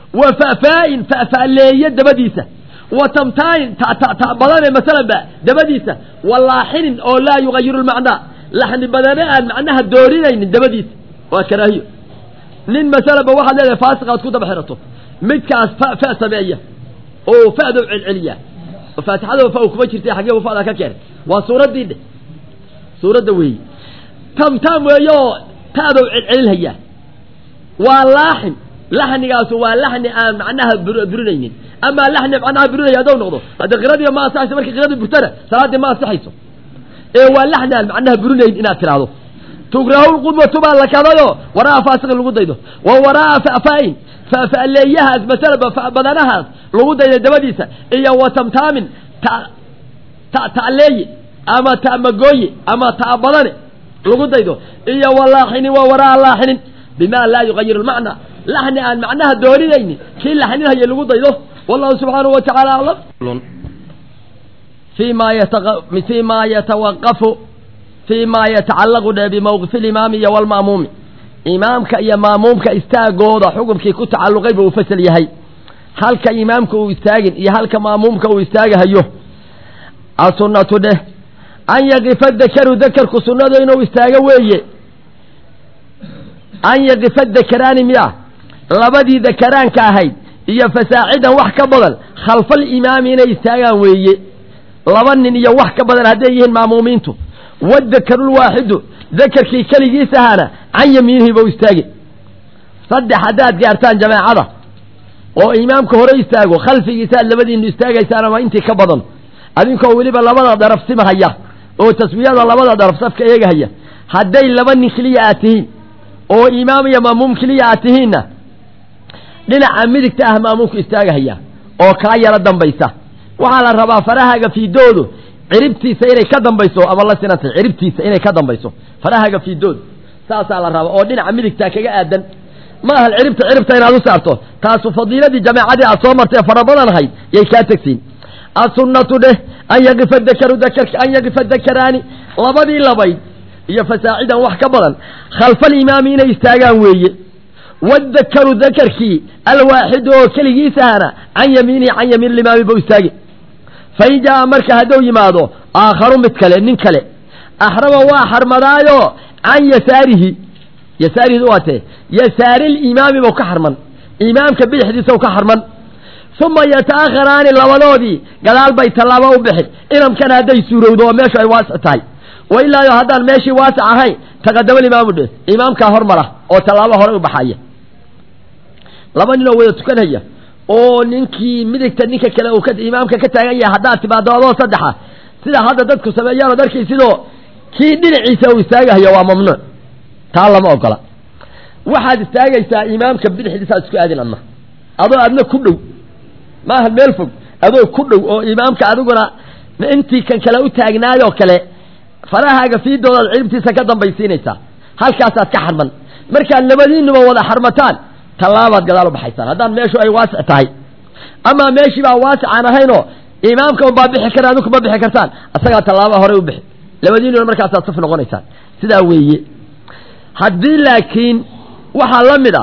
A: wa fa'faa'in fa'fa'leeye dabadiisa wa tamtaanin ta badane masalanba dabadiisa wa laaxinin oo laa yugayiru lmacnaa laxni badane aan macnaha doorinaynin dabadiisa waa karaahiyo nin masalanba waxaad leedahay faasiqaad ku daba xirato midkaas fa fa sameeya oo fa'dow celceliya oo faatixada fa kuma jirta xaggee fa'daa ka keenay waa suuraddii dheh suuradda weeye tamtaam weeye oo ta'dow celcelinhayaa waa laaxin laxnigaasu waa laxni aan macnaha burinaynin amaa laxni macnaha burinaya haddou noqdo hadde qiradii ma ansaxayso markii qiradii burtana salaaddii ma ansaxayso ee waa laxni aan macnaha burinayn inaad tidhaahdo tugrahu lqudwatu baa la kadayo waraa'a faasiqin lagu daydo wa waraa'a fa'faa'in fa'fa'leeyahaas masalaba badanahaas lagu daydo dabadiisa iyo wa tamtaamin ta ta ta'leeye ama ta'magooye ama ta'a badane lagu daydo iyo wa laaxinin wa waraa'a laaxinin bima laa yugayiru lmacna laxni aan macnaha doorinaynin kii laxninhaya lagu daydo wallahu subxaanahu wa tacaala aclam fi ma fi ma yatawaqafu fi ma yatacallaqu dhe bimawqifi alimaami iyo walma'muumi imaamka iyo maamuumka istaagooda xukumkii ku tacalluqay buu u fasal yahay halka imaamka uu istaagin iyo halka maamuumka uu istaagahayo asunnatu dheh an yaqifa dakaru dakarku sunnadu inuu istaago weeye an yaqifa dakaraani miya labadii dakaraanka ahayd iyo fasaacidan wax ka badan khalfal imaami inay istaagaan weeye laba nin iyo wax ka badan hadday yihiin maamuumiintu wadakarulwaaxidu dakarkii keligiis ahaana can yamiinihi ba u istaagi saddex haddaad gaartaan jamaacada oo imaamka hore istaago khalfigiisaad labadiinu istaagaysaan ama intii ka badan adinkoo weliba labada daraf sima haya oo taswiyada labada daraf safka eegahaya hadday laba nin keliya aad tihiin oo imaam iyo maamuum keliya aad tihiinna dhinaca midigta ah maamuumku istaagahaya oo kaa yaro dambaysa waxaa la rabaa farahaaga fiidoodu ciribtiisa inay ka dambayso ama la sinantay ciribtiisa inay ka dambayso farahaaga fiidoodu saasaa la rabaa oo dhinaca midigtaa kaga aadan ma aha ciribta ciribta inaad u saarto taasu fadiiladii jamaacadii aad soo martay fara badan ahayd yay kaa tegsiin asunnatu dheh an yaqifa dakaru dakarka an yaqifa dakaraani labadii labayd iyo fasaacidan wax ka badan khalfalimaami inay istaagaan weeye wadakaru dakarkii alwaaxidu oo keligiisahana can yamiinihi can yamiin limaami bau istaagi fain jaa marka hadduu yimaado aakharu mid kale nin kale axrama waa xarmadaayo can yasaarihi yasaarihi waa tee yasaarilimaami bau ka xarman imaamka bidixdiisa ka xarman uma yata'akharaani labadoodii gadaal bay tallaabo u bixin inamkana hadday suurowdo oo meeshu ay waasic tahay wa ilaayo haddaan meeshii waasic ahayn taqadama imaamu dhe imaamkaa hormara oo tallaabo hore u baxaya laba ninoo wada tukanhaya oo ninkii midigta ninka kale uu imaamka ka taagan yahay haddaad timaado adoo saddexa sida hadda dadku sameeyaan od arkaysidoo kii dhinaciisa uu istaagahaya waa mamnuuc taa lama ogola waxaad istaagaysaa imaamka bidixdiisaad isku aadin adna adoo adna ku dhow maaha meel fog adoo ku dhow oo imaamka adiguna intii kan kale u taagnaayoo kale farahaaga fiidoodaad ciribtiisa ka dambaysiinaysaa halkaasaad ka xarman markaad labadiinuba wada xarmataan tallaabaad gadaal u baxaysaan haddaan meeshu ay waasic tahay amaa meeshii baa waasic aan ahaynoo imaamka unbaa bixi kara adinku ma bixi kartaan asagaa tallaaba horey u bixi labadiinuna markaasaad saf noqonaysaan sidaa weeye haddii laakiin waxaa la mid ah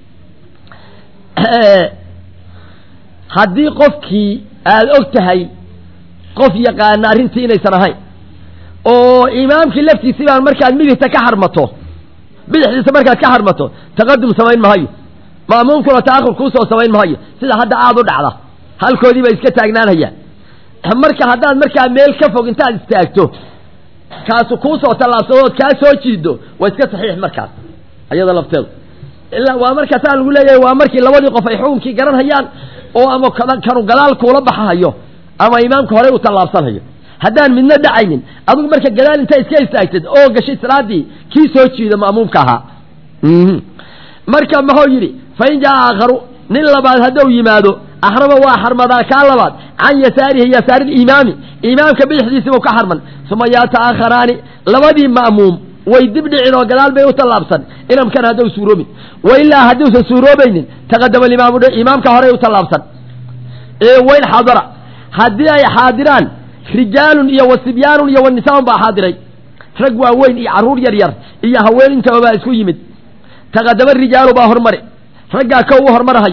A: haddii qofkii aada og tahay qof yaqaana arrintii inaysan ahayn oo imaamkii laftiisii baan markaad midigta ka xarmato bidixdiisa markaad ka xarmato taqadum samayn mahayo ma'muumkuna ta'akhur kuusoo samayn mahayo sida hadda aada u dhacda halkoodii bay iska taagnaanhayaan marka haddaad markaa meel ka fog intaad istaagto kaasu kuusoo tallaabsadood kaa soo jiido waa iska saxiix markaas ayada lafteedu ilaa waa markaa saa lagu leeyahay waa markii labadii qof ay xukunkii garanhayaan oo ama kanu gadaal kuula baxahayo ama imaamka horey u tallaabsanhayo haddaan midna dhacaynin adigu marka gadaal intaa iska istaagtid oo gashay salaadii kii soo jiida ma'muumka ahaa marka muxuu yidhi fain jaa aakharu nin labaad hadduu yimaado axrama waa xarmadaa kaa labaad can yasaarihi yasaari imaami imaamka bidixdiisiibuu ka xarman uma yata'akharaani labadii ma'muum way dib dhicin oo gadaal bay u tallaabsan inamkan hadduu suuroobin wa ilaa hadduusan suuroobaynin taqadama imaamu imaamka horey u tallaabsan wayn xadara haddii ay xaadiraan rijaalun iyo wasibyaanun iyo wanisaan baa xaadiray rag waaweyn iyo carruur yar yar iyo haween intaba baa isku yimid taqadama rijaalu baa hormari raggaa kow u hormarahayo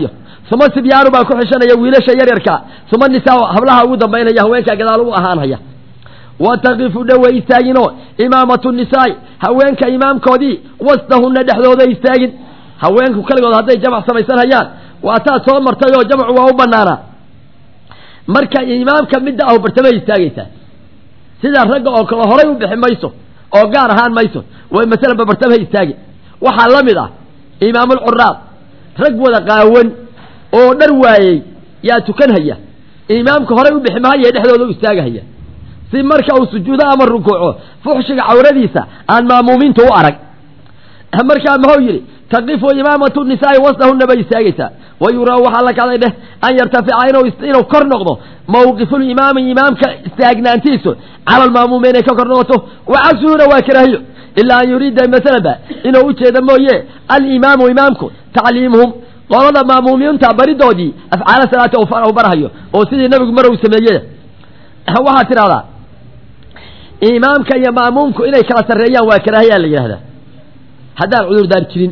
A: uma sibyaanu baa ku xishanaya wiilasha yaryarka uma nisaa hablaha ugu dambaynaya haweenkaa gadaal u ahaanhaya wa taqifu dhowa istaagino imaamatu nisaai haweenka imaamkoodii wasdahunna dhexdooda istaagin haweenku kaligood hadday jamac samaysanhayaan waa taa soo martay oo jamcu waa u banaanaa marka imaamka midda ahu bartamay istaagaysaa sida ragga oo kale horay u bixi mayso oo gaar ahaan mayso way masalanba bartamaha istaagi waxaa la mid ah imaamulcuraab rag wada qaawan oo dhar waayey yaa tukanhaya imaamka horay u bixi mahaya dhexdooda u istaagahaya si marka uu sujuudo ama rukuuco fuxshiga cawradiisa aan maamuumiinta u arag markaa muxuu yidhi taqifu imaamatu nisaai wasdahunna bay istaagaysaa wa yuraa waxaa la kacday dheh an yartafica inuu kor noqdo mawqifulimaami imaamka istaagnaantiisu cala almaamuumi inay ka kor noqoto wa cagsuhuna waa karaahiyo ilaa an yuriida masalanba inuu ujeeda mooye alimaamu imaamku tacliimuhum qolada maamuumiinta baridoodii afcaala salaata u barhayo oo sidii nabigu mar uu sameeyey waxaad tidhahdaa imaamka iyo maamuumku inay kala sarreeyaan waa karaahiyaa la yidhahdaa haddaan cudurdaar jirin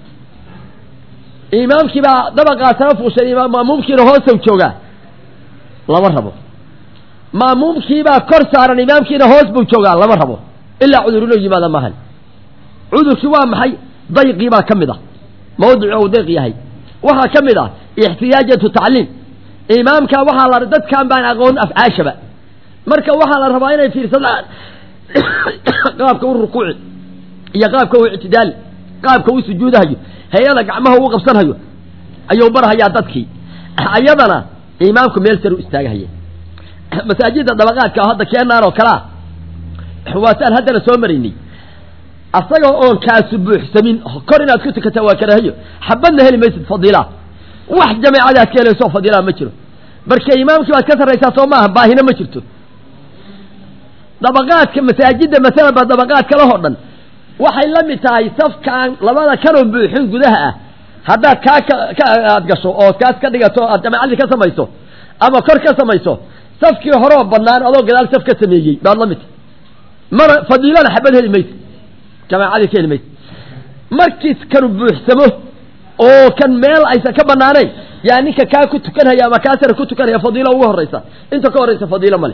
A: imaamkii baa dabaqaasana fuushay maamuumkiina hoosow joogaa lama rabo maamuumkiibaa kor saaran imaamkiina hoos buu joogaa lama rabo ilaa cudur inuu yimaada maahan cudurkii waa maxay dayqii baa ka mid ah mawdici ou dayq yahay waxaa ka mid ah ixtiyaajatu tacliim imaamka waxaa la dadkan baan aqoon afcaashaba marka waxaa la rabaa inay fiirsadaan qaabka u rukuuci iyo qaabka u ictidaali qaabka u sujuudahayo hay-ada gacmaha uu qabsanhayo ayuu barhayaa dadkii ayadana imaamku meel sar u istaagahaya masaajidda dabaqaadka hadda keenaan oo kalea waataan haddana soo maraynay asaga oon kaasu buuxsamin kor inaad ku tukataa waa karaahiyo xabadna heli maysid fadiilaa wax jameecadaad ka helayso fadiilaa ma jiro marka imaamkii baad ka sarraysaa soo maaha baahina ma jirto dabaqaadka masaajidda masalan ba dabaqaad kalehoo dhan waxay la mid tahay safkaan labada kanoo buuxin gudaha ah haddaad kaa ka aad gasho oo kaas ka dhigato aad jameecadii ka samayso ama kor ka samayso safkii horeo bannaan adoo gadaal saf ka sameeyey baad la mid tahay mana fadiilana xabad heli maysa jameecadii ka heli maysa markiis kanu buuxsamo oo kan meel aysan ka banaanayn yaa ninka kaa ku tukanhaya ama kaa sare ku tukanhaya fadiilo ugu horraysa inta ka horraysa fadiilo male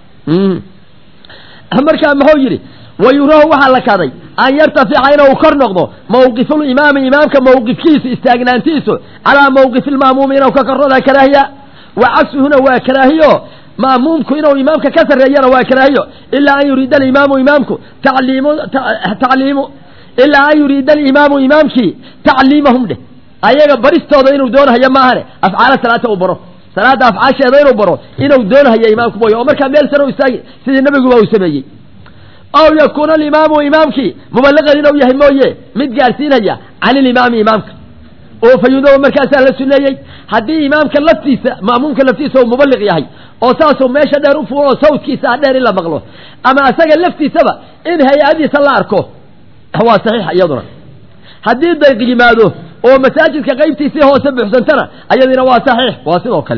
A: markaa muxuu yidhi wa yurahu waxaa la kaday an yartafica inuu kor noqdo mawqifulimaami imaamka mawqifkiisu istaagnaantiisu calaa mawqifi lma'muumi inuu ka kornoda karaahiya wa cagsuhuna waa karaahiyo ma'muumku inuu imaamka ka sarreeyana waa karaahiyo ilaa an yuriida alimaamu imaamku tacliimu tacliimu ilaa an yuriida alimaamu imaamkii tacliimahum dheh ayaga baristooda inuu doonahayo maahane afcaala salaata u baro salaadda afcaasheeda inuu baro inuu doonahayo imaamku mooye oo markaa meel sare u istaagi sidii nabiguba uu sameeyey aw yakuuna alimaamu imaamkii mubaliqan inuu yahay mooye mid gaadhsiinaya can ilimaami imaamka oo fayudoba markaasaa la suneeyey haddii imaamka laftiisa ma'muumka laftiisa uu mubaliq yahay oo saasuu meesha dheer u fuulo oo sawdkiisa ah dheer in la maqlo ama asaga laftiisaba in hay-adiisa la arko waa saxiix iyaduna haddii dayq yimaado oo masaajidka qaybtiisii hoose buuxsantana ayadiina waa saxiix waa sidoo kale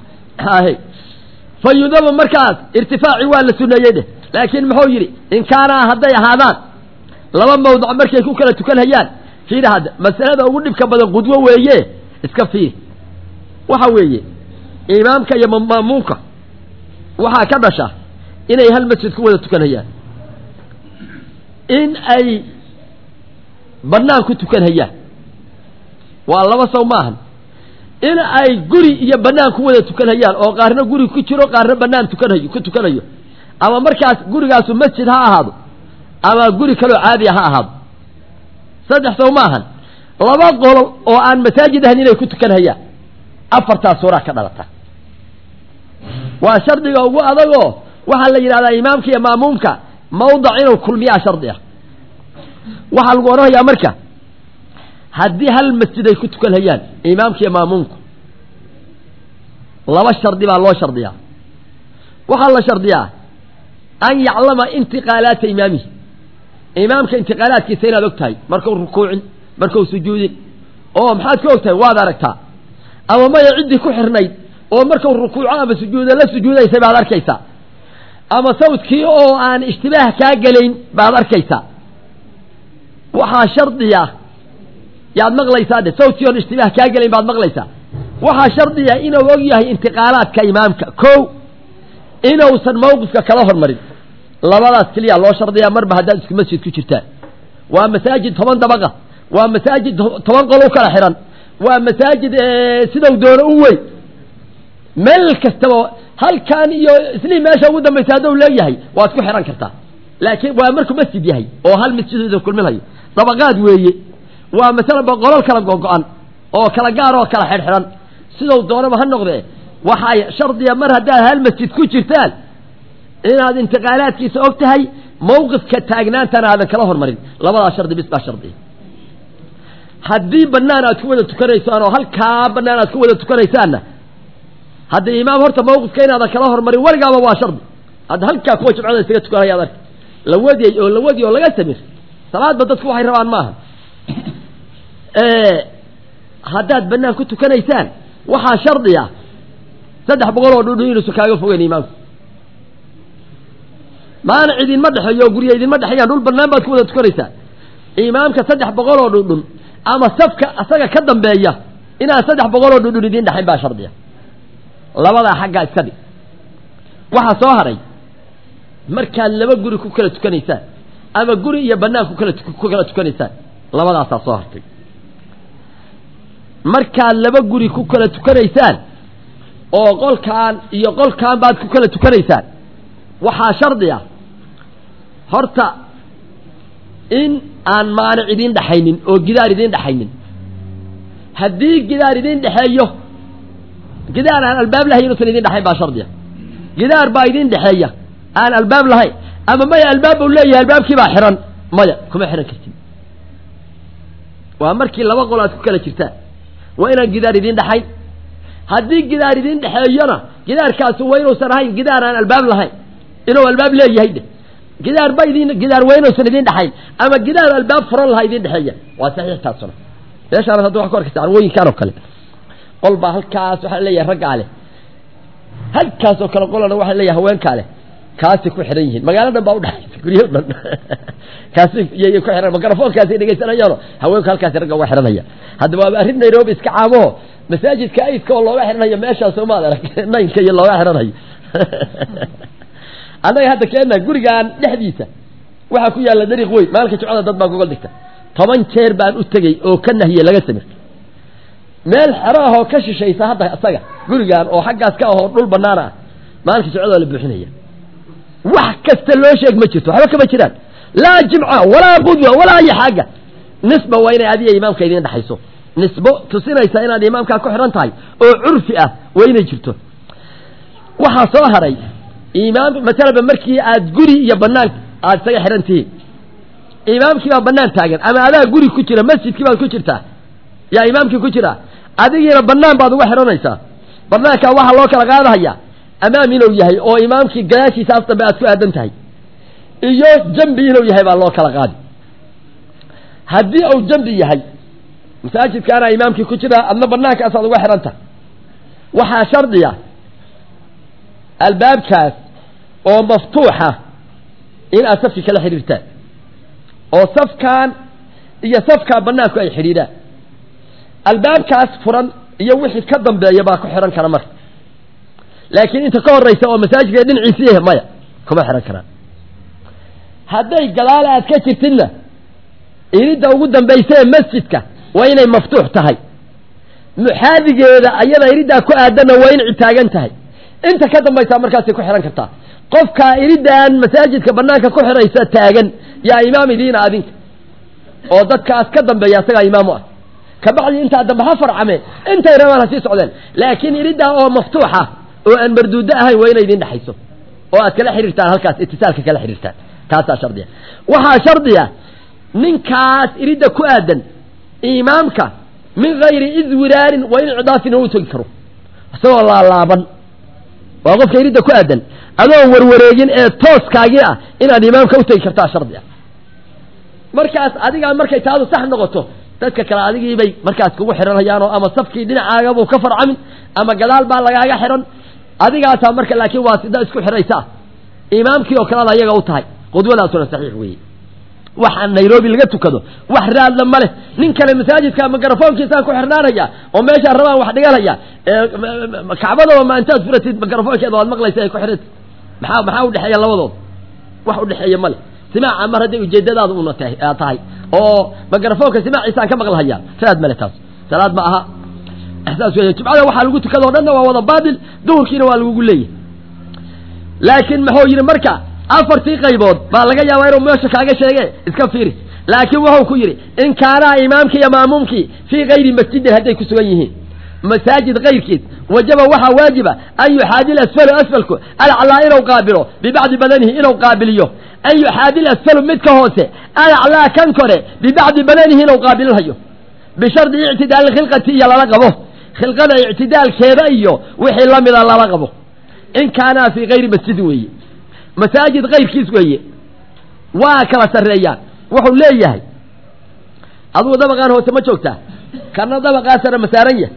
A: fayudabu markaas irtifaaci waa la suneeyey dheh laakiin muxuu yidhi in kaanaa hadday ahaadaan laba mawdac markay ku kala tukanhayaan fiir hadda masalada ugu dhibka badan qudwo weeye iska fiir waxa weeye imaamka iyo ma'muumka waxaa ka dhasha inay hal masjid ku wada tukanhayaan in ay bannaan ku tukanhayaan waa laba saw maahan in ay guri iyo bannaan ku wada tukanhayaan oo qaarna guri ku jiro qaarna bannaan tukanayo ku tukanayo ama markaas gurigaasu masjid ha ahaado ama guri kaloo caadiya ha ahaado saddex saw maahan laba qolo oo aan masaajid ahayn inay ku tukanhayaan afartaas suuraa ka dhalata waa shardiga ugu adagoo waxaa la yidhahdaa imaamka iyo ma'muumka mawdac inuu kulmiyaa shardi ah waxaa lagu odhanayaa marka haddii hal masjid ay ku tukanhayaan imaamka iyo ma'muumku laba shardi baa loo shardiyaa waxaa la shardiyaa an yaclama intiqaalaata imaamihi imaamka intiqaalaadkiisa inaad og tahay markau rukuucin markau sujuudin oo maxaad ka og tahay waad aragtaa ama maya ciddii ku xirnayd oo markau rukuuco ama sujuudo la sujuudaysay baad arkaysaa ama sawdkii oo aan ishtibaah kaa gelayn baad arkaysaa waxaa shardiya yaad maqlaysaa dhe sawdkii oon ishtibaah kaa gelayn baad maqlaysaa waxaa shardiya inuu og yahay intiqaalaadka imaamka ko inuusan mawqifka kala hormarin labadaas keliya loo shardiyaa marba haddaad isku masjid ku jirtaan waa masaajid toban dabaqa waa masaajid toban qol u kala xihan waa masaajid sidau doono u weyn meel kastaba halkan iyo islii meesha ugu dambaysa hadduu leeyahay waad ku xihan kartaa laakiin waa markuu masjid yahay oo hal masjidooda kulminayo dabaqaad weeye waa masalan boqolol kala gogo-an oo kala gaar oo kala xidhxidhan sidau doonaba ha noqdee waxaa shardiya mar haddaad hal masjid ku jirtaan inaad intiqaalaadkiisa og tahay mawqifka taagnaantana aadan kala hormarin labadaa shardi bis baa shardiya haddii banaan aad ku wada tukanaysaan oo halkaa banaan aad ku wada tukanaysaanna haddii imaam horta mawqifka inaadan kala hormarin weligaaba waa shardi hadda halkaa kuwa jimcada isaga tukanayaad arka la wadiyey oo la wadiy oo laga samir salaadba dadku waxay rabaan maaha haddaad banaan ku tukanaysaan waxaa shardiya saddex boqol oo dhudhu inuusan kaaga fogeyn imaamku maana idinma dhexeeyo oo gurya idinma dhexeeyaan dhul banaan baad ku wada tukanaysaan imaamka saddex boqol oo dhudhun ama safka asaga ka dambeeya inaan saddex boqol oo dhudhun idiin dhexayn baa shardiya labadaa xaggaa iska dhig waxaa soo haray markaad laba guri ku kala tukanaysaan ama guri iyo banaan ku kala ku kala tukanaysaan labadaasaa soo hartay markaad laba guri ku kala tukanaysaan oo qolkaan iyo qolkaan baad ku kala tukanaysaan waxaa shardi ah horta in aan maanic idiin dhexaynin oo gidaar idiin dhexaynin haddii gidaar idiin dhexeeyo gidaar aan albaab lahayn inuusan idiin dhexayn baa shardiya gidaar baa idiin dhexeeya aan albaab lahayn ama maya albaab bau leeyahay albaabkii baa xihan maya kuma xihan kartid waa markii laba qol aad ku kala jirtaan waa inaan gidaar idiin dhexayn haddii gidaar idiin dhexeeyona gidaarkaasi waa inuusan ahayn gidaar aan albaab lahayn inuu albaab leeyahay dhe gidaar ba idin gidaar waa inuusan idiin dhexayn ama gidaar albaab furan lahaa idiin dhexeeya waa saxiix taasuna meeshaan hadda wax ku arkaysa arwooyinkan oo kale qol baa halkaas waxaa leeyahay raggaa leh halkaas oo kale qolana waxaa leeyahay haweenkaa leh kaasay ku xidhan yihiin magaalo dhan baa udhexaysa guryo dhan kaasi yay ku xidhan makarafoonkaasay dhegaysanayaano haweenku halkaasi ragga uga xidhanaya hadda waa arrin nairobi iska caamaho masaajidka aidka oo looga xidhanayo meeshaas soo maad arag naynka iyo looga xidhanayo annaga hadda keenna gurigaan dhexdiisa waxaa ku yaalla dariiq weyn maalinka jimcada dad baa gogol dhigta toban jeer baan u tegey oo ka nahiyey laga samir meel xero ahoo ka shishaysa hadda isaga gurigaan oo xaggaas ka ahoo dhul bannaan ah maalinka jimcada waa la buuxinaya wax kasta loo sheeg ma jirto waxba kama jiraan laa jimca walaa qudwa walaa ayi xaaga nisba waa inay adiga imaamka idiin dhexayso nisbo tusinaysa inaad imaamkaa ku xidhan tahay oo curfi ah waa inay jirto waxaa soo haray imaam masalaba markii aad guri iyo banaan aad isaga xidhan tihiin imaamkii baa banaan taagan ama adaa guri ku jira masjidkii baad ku jirtaa yaa imaamkii ku jira adigiina banaan baad uga xidhanaysaa banaankaa waxaa loo kala qaadahaya amaam inuu yahay oo imaamkii gadaashiisa af dambe aad ku aadan tahay iyo jambi inuu yahay baa loo kala qaadi haddii uu jambi yahay masaajidkaana imaamkii ku jira adna banaankaasaad uga xidhan tahay waxaa shardiya albaabkaas oo maftuuxa in aad safki kala xidhiirtaan oo safkan iyo safkaa banaanku ay xidhiidhaan albaabkaas furan iyo wixii ka dambeeya baa ku xidhan kara marka laakiin inta ka horeysa oo masaajidka dhinaciisii maya kuma xidhan karaan hadday gadaal aad ka jirtidna iridda ugu dambaysa ee masjidka waa inay maftuux tahay muxaadigeeda ayada iriddaa ku aadanna waa in citaagan tahay inta ka dambaysaa markaasay ku xidhan kartaa qofkaa iriddan masaajidka banaanka ku xidhaysa taagan yaa imaam idiina adinka oo dadkaas ka dambeeya asagaa imaamu ah kabacdi intaa dambe ha farcameen intay rabaan ha sii socdeen laakiin iriddaa oo maftuuxa oo aan marduudo ahayn waa inay idin dhexayso oo aad kala xidhiirtaan halkaas itisaalka kala xidhiirtaan taasaa shardiya waxaa shardiya ninkaas iridda ku aadan imaamka min gayri idwiraarin waa in cidaafin u tegi karo isagoo laalaaban waa qofka iridda ku aadan adoon warwareegin ee tooskaagii ah inaad imaamka u tegi kartaa shardi ah markaas adigaa markay taadu sax noqoto dadka kale adigiibay markaas kugu xidhanhayaanoo ama safkii dhinacaagabuu ka farcamin ama gadaal baa lagaaga xidhan adigaasaa marka laakiin waa sida isku xidhaysa imaamkii oo kaleda ayaga u tahay qudwadaasuna saxiix weeye waxa nairobi laga tukado wax raadla ma leh nin kale masaajidka mikrofoonkiisaan ku xirnaanaya oo meeshaan rabaan wax dhiganaya kacbadaba ma intaad furatid mikrofoonkeeda waad maqlaysa ay ku xiranta maxaa maxaa udhexeeya labadood wax udhexeeya ma leh simaaca mar hadday ujeedadaada una tahay oo mikrofoonka simaaciisaan ka maqlahaya raad male taas salaad ma aha saas wey jumcada waxaa lagu tukada o dhanna waa wada baatil duhurkiina waa lagugu leeyahay laakiin muxuu yidhi marka afartii qaybood baa laga yaabaa inuu meesha kaaga sheege iska fiiri laakiin wuxuu ku yidhi in kaanaa imaamkii iyo maamuumkii fii kayri masjidin hadday ku sugan yihiin masaajid kayrkiis wajaba waxaa waajiba an yuxaadil asfalu asfalku alaclaa inuu qaabilo bibacdi badanihi inuu qaabiliyo an yuxaadil asfalu midka hoose alaclaa kan kore bibacdi badanihi inuu qaabilinhayo bishardi ictidaali khilqati iyo lala qabo khilqada ictidaalkeeda iyo wixii lamida lala qabo in kaanaa fii kayri masjidin weeye masaajid kayrkiis weeye waa kala sarreeyaan wuxuu leeyahay adugu dabaqaan hoose ma joogtaa kana dabaqaa sare ma saaran yahay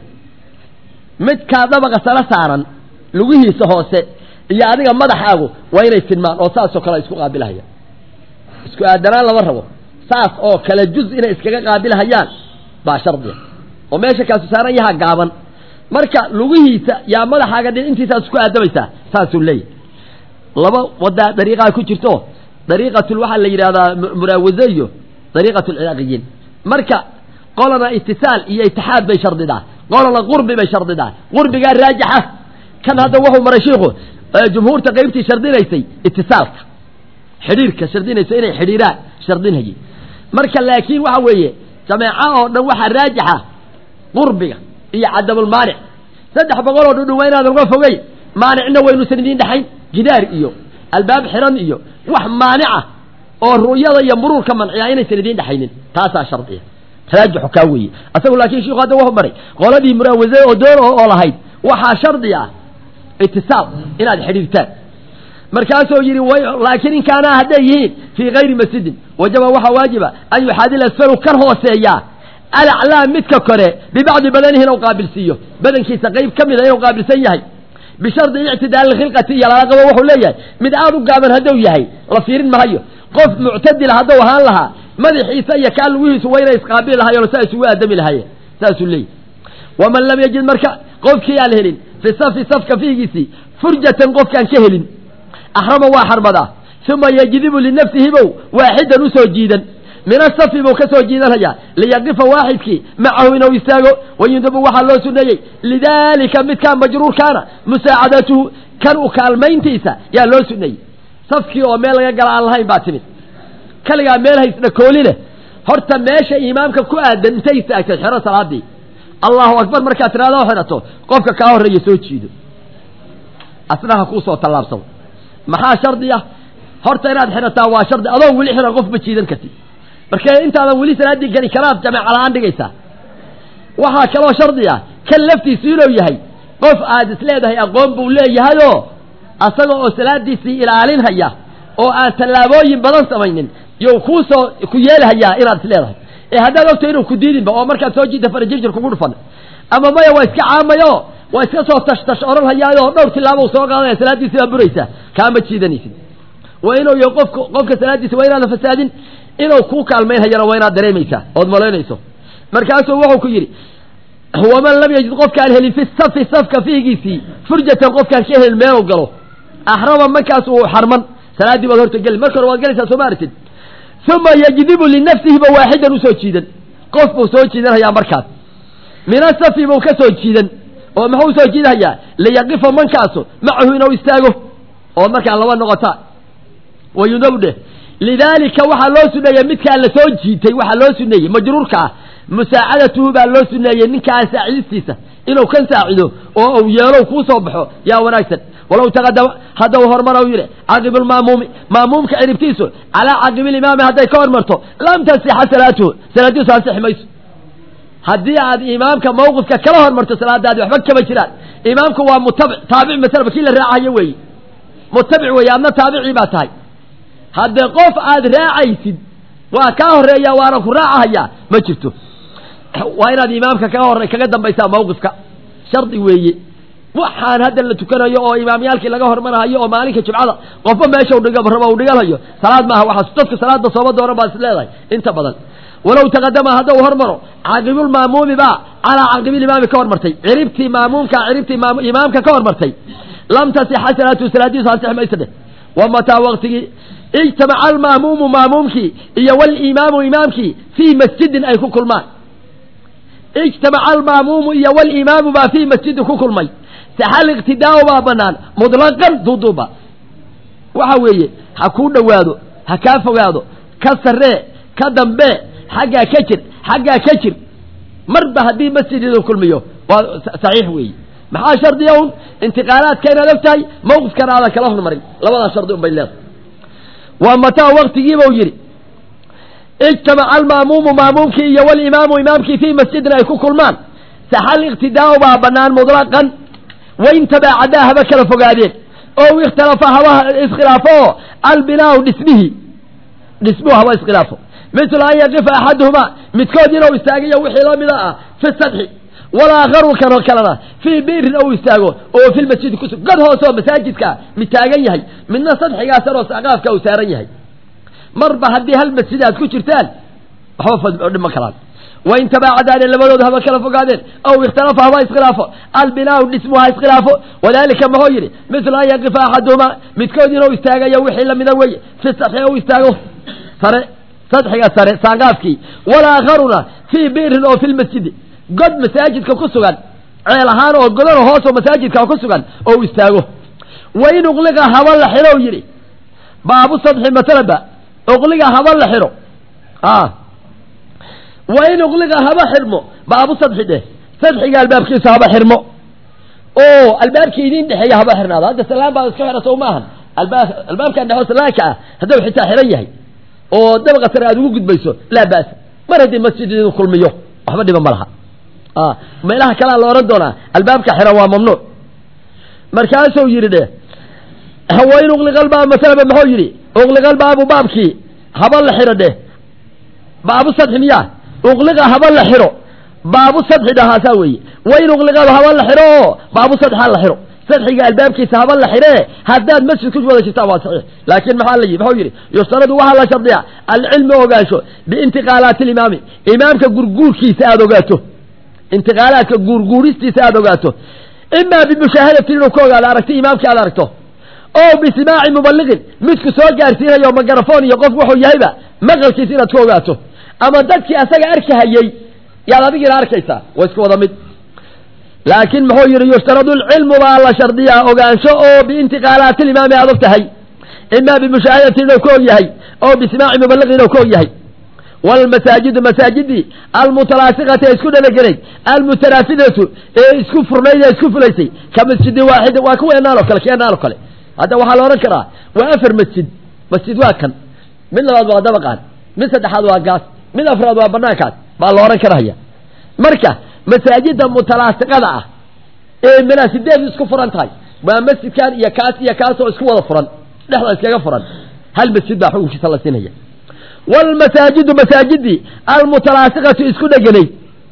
A: midkaa dabaqa sare saaran lugihiisa hoose iyo adiga madaxaagu waa inay tilmaan oo saasoo kale isku qaabilahayaan isku aadanaan lama rabo saas oo kale juz inay iskaga qaabilhayaan baa shardiga oo meesha kaasu saaran yahaa gaaban marka lugihiisa yaa madaxaaga dhintiisaas isku aadamaysaa saasuu leeyahay laba wadaa dariiqaa ku jirto dariiqatul waxaa la yidhahdaa muraawaze iyo dariiqat lciraaqiyiin marka qolana itisaal iyo itixaad bay shardidaa qolana qurbi bay shardidaa qurbigaa raajixa kan hadda wuxuu maray shiiku jumhuurta qaybtii shardinaysay itisaalka xidhiirka shardinaysa inay xidhiiraan shardinhayay marka laakiin waxa weeye jameeco oo dhan waxaa raajixa qurbiga iyo cadamulmaanic saddex boqol oo dhudhun waa inaadan uga fogeyn maanicna waynuusan idiin dhexayn jidaar iyo albaab xiran iyo wax maanica oo ru'yada iyo muruurka manciya inaysan idiin dhexaynin taasaa shardiya raajixu kaa weeye asagu laakiin shiku hadda wuxuu maray qoladii muraawase oo doon oo lahayd waxaa shardi ah itisaal inaad xidhiirtaan markaasuu yidhi laakiin in kaanaa hadday yihiin fii kayri masjidin wajaba waxaa waajiba an yuxaadil asfalu kan hooseeyaa alaclaa midka kore bibacdi badanihi inuu qaabilsiiyo badankiisa qayb ka mida inuu qaabilsan yahay bishardi ictidaali khilqati iyo lala qabo wuxuu leeyahay mid aad u gaaban hadduu yahay la fiirin mahayo qof muctadila hadduu ahaan lahaa madaxiisa iyo kaa lugihiisu waa inay isqaabili lahaayeen saa isugu aadami lahaayeen saasuu leeyahy waman lam yajid marka qofkii aan helin fi safi safka fiigiisii furjatan qofkaan ka helin axrama waa xarmadaa uma yajdibu linafsihi bow waaxidan usoo jiidan min asafi buu ka soo jiidanhayaa liyaqifa waaxidkii macahu inuu istaago wayundabu waxaa loo suneeyey lidaalika midkaa majruurkaana musaacadatuhu kan u kaalmayntiisa yaa loo suneeyey safkii oo meel laga gala aan lahayn baa timid kaligaa meel haysna kooli leh horta meesha imaamka ku aadan intay istaagtay xero salaadii allahu akbar markaad tiraado xidhato qofka kaa horreeya soo jiido asnaha kuusoo tallaabsado maxaa shardi ah horta inaad xidhataa waa shardi adoo weli xihan qof ma jiidan kartid marka intaadan weli salaaddii gani kalaad jameeca la-aan dhigaysaa waxaa kaloo shardi ah kan laftiisu inuu yahay qof aad is leedahay aqoon buu leeyahayoo asaga oo salaadiisii ilaalinhaya oo aan tallaabooyin badan samaynin you kuusoo ku yeelhayaa inaad is leedahay ee haddaad ogto inuu ku diidinba oo markaad soo jiidta farajirjir kugu dhufan ama maya waa iska caamayo waa iska soo tashtash odhan hayaayoo dhowr tilaabou soo qaadaya salaaddiisi baa buraysaa kaama jiidanaysid waa inuu y qofk qofka salaaddiisa waa inaadan fasaadin inuu kuu kaalmaynhayana waa inaad dareemaysaa ood malaynayso markaasuu wuxuu ku yidhi waman lam yajid qofkaan helin fi safi safka fiigiisii furjatan qofkaan ka helin meelu galo axrama markaas uu xarman salaaddii baad horta geli marka hore waad galaysaa soo ma aragtid uma yajdibu linafsihiba waaxidan usoo jiidan qof buu soo jiidanhayaa markaas min asafi buu ka soo jiidan oo muxuu usoo jiidanhayaa liyaqifa mankaasu macahu inuu istaago oo markaa laba noqota wayunabu dheh lidaalika waxaa loo suneeyey midkaa la soo jiitay waxaa loo suneeyey majruurka ah musaacadatuhu baa loo suneeyey ninkaa saacidistiisa inuu kan saacido oo uu yeelow kuu soo baxo yaa wanaagsan walow taqadama hadda u horumar u yidhi caqibulmaamuumi maamuumka ciribtiisu calaa caqibilimaami hadday ka hormarto lam tasixa salaatuhu salaadiisu ansixi mayso haddii aad imaamka mawqifka kala hormarto salaadaadi waxba kama jiraan imaamku waa mutabic taabic masalaba kii la raacayo weeye mutabic weeye adna taabicii baa tahay haddee qof aad raacaysid waa kaa horeeya waana ku raacahayaa ma jirto waa inaad imaamka kaga hore kaga dambaysaa mawqifka shardi weeye waxaan hadda la tukanayo oo imaamyaalkii laga hormarahayo oo maalinka jumcada qofba meesha udhiga raba u dhiganhayo salaad maaha waxaas dadka salaada sooba dooran baa is leedahay inta badan walow taqadama hadda uu hormaro caaqibulmaamuumi baa calaa caaqibilimaami ka hormartay ciribtii maamuumka ciribtii imaamka ka hormartay lam tasixa salaatu salaadiisu ansix maysa dheh wa mataa waqtigii ijtamaca almaamuumu maamuumkii iyo walimaamu imaamkii fii masjidin ay ku kulmaan ijtamaca almaamuumu iyo walimaamu baa fii masjidin ku kulmay saxal iqtidaau baa banaan mutlaqan duuduuba waxa weeye ha kuu dhowaado ha kaa fogaado ka sarree ka dambe xaggaa ka jir xaggaa ka jir marba haddii masjid idin kulmiyo waa saxiix weeye maxaa shardiya un intiqaalaadka inaad og tahay mawqifkana aadan kala hormarin labadaa shardi un bay leedahay waa mataa waktigiibau yidhi ijtamaca almaamuumu maamuumkii iyo walimaamu imaamkii fii masjidin ay ku kulmaan saxal iqtidaau baa banaan mutlaqan wain tabaacadaa haba kala fogaadeen oo ikhtalafa haba iskhilaafo oo albinaau dhismihii dhismuhu haba iskhilaafo mislu an yaqifa axaduhumaa midkood inuu istaagiyo wixii la mida ah fi sadxi walaakharu kanoo kalena fii biirin ou istaago oo fi lmasjidi kusug god hoose oo masaajidkaa mid taagan yahay midna sadxigaasan oo saqaafka uu saaran yahay marba haddii hal masjid aad ku jirtaan waxba dhima kalaan wain tabaacadaane labadooda haba kala fogaadeen aw ikhtalafa haba iskhilaafo albinaau dhismu ha iskhilaafo wadalika maxuu yidhi mislu an yaqifa axaduhumaa midkood inuu istaagayo wixii lamida weye fi sadxi ou istaago sare sadxiga sare saangaafkii walaakharuna fii biirin oo fi lmasjidi god masaajidka ku sugan ceel ahaan oo godano hoos oo masaajidka ku sugan oo istaago wain uqliqa haba la xiro yidhi baabu sadxi masalaba uqliga haba la xiro wain uqliqa haba xirmo baabu sadxi dheh sadxiga albaabkiisa haba xirmo oo albaabkii idin dhexeeya haba xirnaado hadda salaan baa iska xira sow maahan albaab albaabkan dhexo salaanka ah hadduu xitaa xiran yahay oo dabaqa sare aad ugu gudbayso laa ba'sa mar haddii masjid idin kulmiyo waxba dhiba ma laha meelaha kalea la odhan doonaa albaabka xiran waa mamnuuc markaasuu yidhi dheh wain uqliqalbaab masalaba muxuu yidhi uqliqalbaabu baabkii haba la xiro dheh baabu sadxi miyaa uqliqa haba la xiro baabu sadxi dhahaasaa weeye wain uqliqaba haba la xiro oo baabu sadx ha la xiro sadxiga albaabkiisa haba la xiree haddaad masjid ku wada jirtaan waa saxiix laakiin maxaa la muxuu yidhi yuftaradu waxaa la shardiyaa alcilmi ogaansho biintiqaalaati alimaami imaamka gurguurkiisa aada ogaato intiqaalaadka guurguuristiisa aada ogaato imaa bimushaahadatin inuu ka ogaado aragti imaamkii aad aragto oo bisimaaci mubaliqin midku soo gaarsiinayo magarafon iyo qof wuxuu yahayba maqalkiisa inaad ka ogaato ama dadkii asaga arkahayey yaad adigiina arkaysaa waa isku wada mid laakiin muxuu yidhi yushtaradu lcilmu baa la shardiyaa ogaansho oo biintiqaalaati limaami aad og tahay imaa bimushaahadatin inuu ka og yahay oo bisimaaci mubaliqin inuu ka og yahay wlmasaajidu masaajidii almutalaasiqati ee isku dhalagelayd almutanaafidatu ee isku furnayd ee isku fulaysay ka masjidi waaxid waa kuweenaan oo kale keenaan oo kale hadda waxaa la odhan karaa waa afar masjid masjid waa kan mid labaad waa dabaqaan mid saddexaad waa gaas mid afraad waa banaankaas baa la odhan karaya marka masaajida mutalaasiqada ah ee manaasideedu isku furan tahay waa masjidkan iyo kaas iyo kaas oo isku wada furan dhexda iskaga furan hal masjid baa xukunkiisa la siinaya wlmasaajidu masaajidii almutalaasiqatu isku dheganay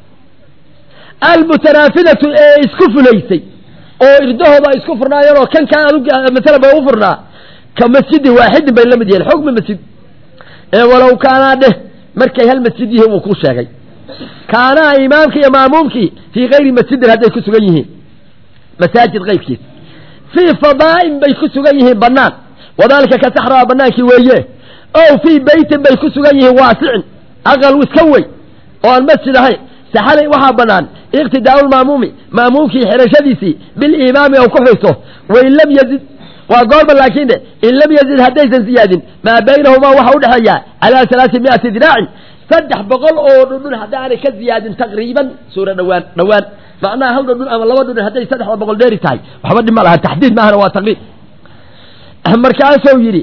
A: almutanaafidatu ee isku fulaysay oo irdahooda ay isku furnaayeen oo kan kaa masala ba u furnaa ka masjidi waaxidin bay la mid yihiin xukmi masjid ee walow kaanaa dheh markay hal masjid yihiin wuu ku sheegay kaanaa imaamkii iyo maamuumkii fii kayri masjidin hadday ku sugan yihiin masaajid kayrkiis fii fadaa'in bay ku sugan yihiin banaan wadaalika ka saxraa banaankii weeye ow fii beytin bay ku sugan yihiin waasicin aqal iska wey oo aan masjid ahayn saxalay waxaa banaan iqtidaau lmaamuumi maamuumkii xirashadiisii bilimaami oo ku xirto wain lam yazid waa goorma laakiin de in lam yazid haddaysan ziyaadin maa baynahumaa waxa udhexeeya calaa alaai miati diraacin saddex boqol oo dhudhun haddaanay ka ziyaadin taqriiban suura dhawaan dhawaan macnaha hal dhudhun ama laba dhudhun hadday saddexda boqol dheeri tahay waxba dhib ma laha taxdiid maahana waa taqriib markaasuu yidhi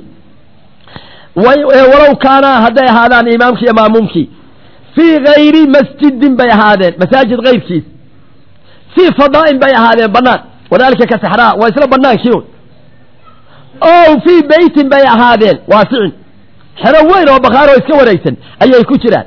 A: walow kaanaa hadday ahaadaan imaamkii iyo maamuumkii fii gayri masjidin bay ahaadeen masaajid kayrkiis fii fadaa'in bay ahaadeen banaan wadalika ka saxraa waa isla banaankii un o fii beytin bay ahaadeen waasicin xero weyn oo bakhaaroo iska wareegsan ayay ku jiraan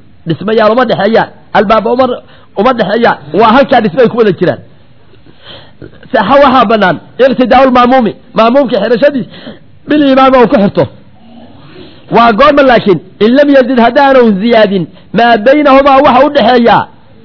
A: dhismayaal uma dhexeeyaan albaaba uma uma dhexeeyaan waa halkaa dhismay ku wada jiraan saxa waxaa banaan iqtidaau lmaamuumi maamuumka xirashadiis bilimaami ou ku xirto waa goorma laakiin in lam yazid haddaanu ziyaadin maa baynahumaa waxa u dhexeeyaa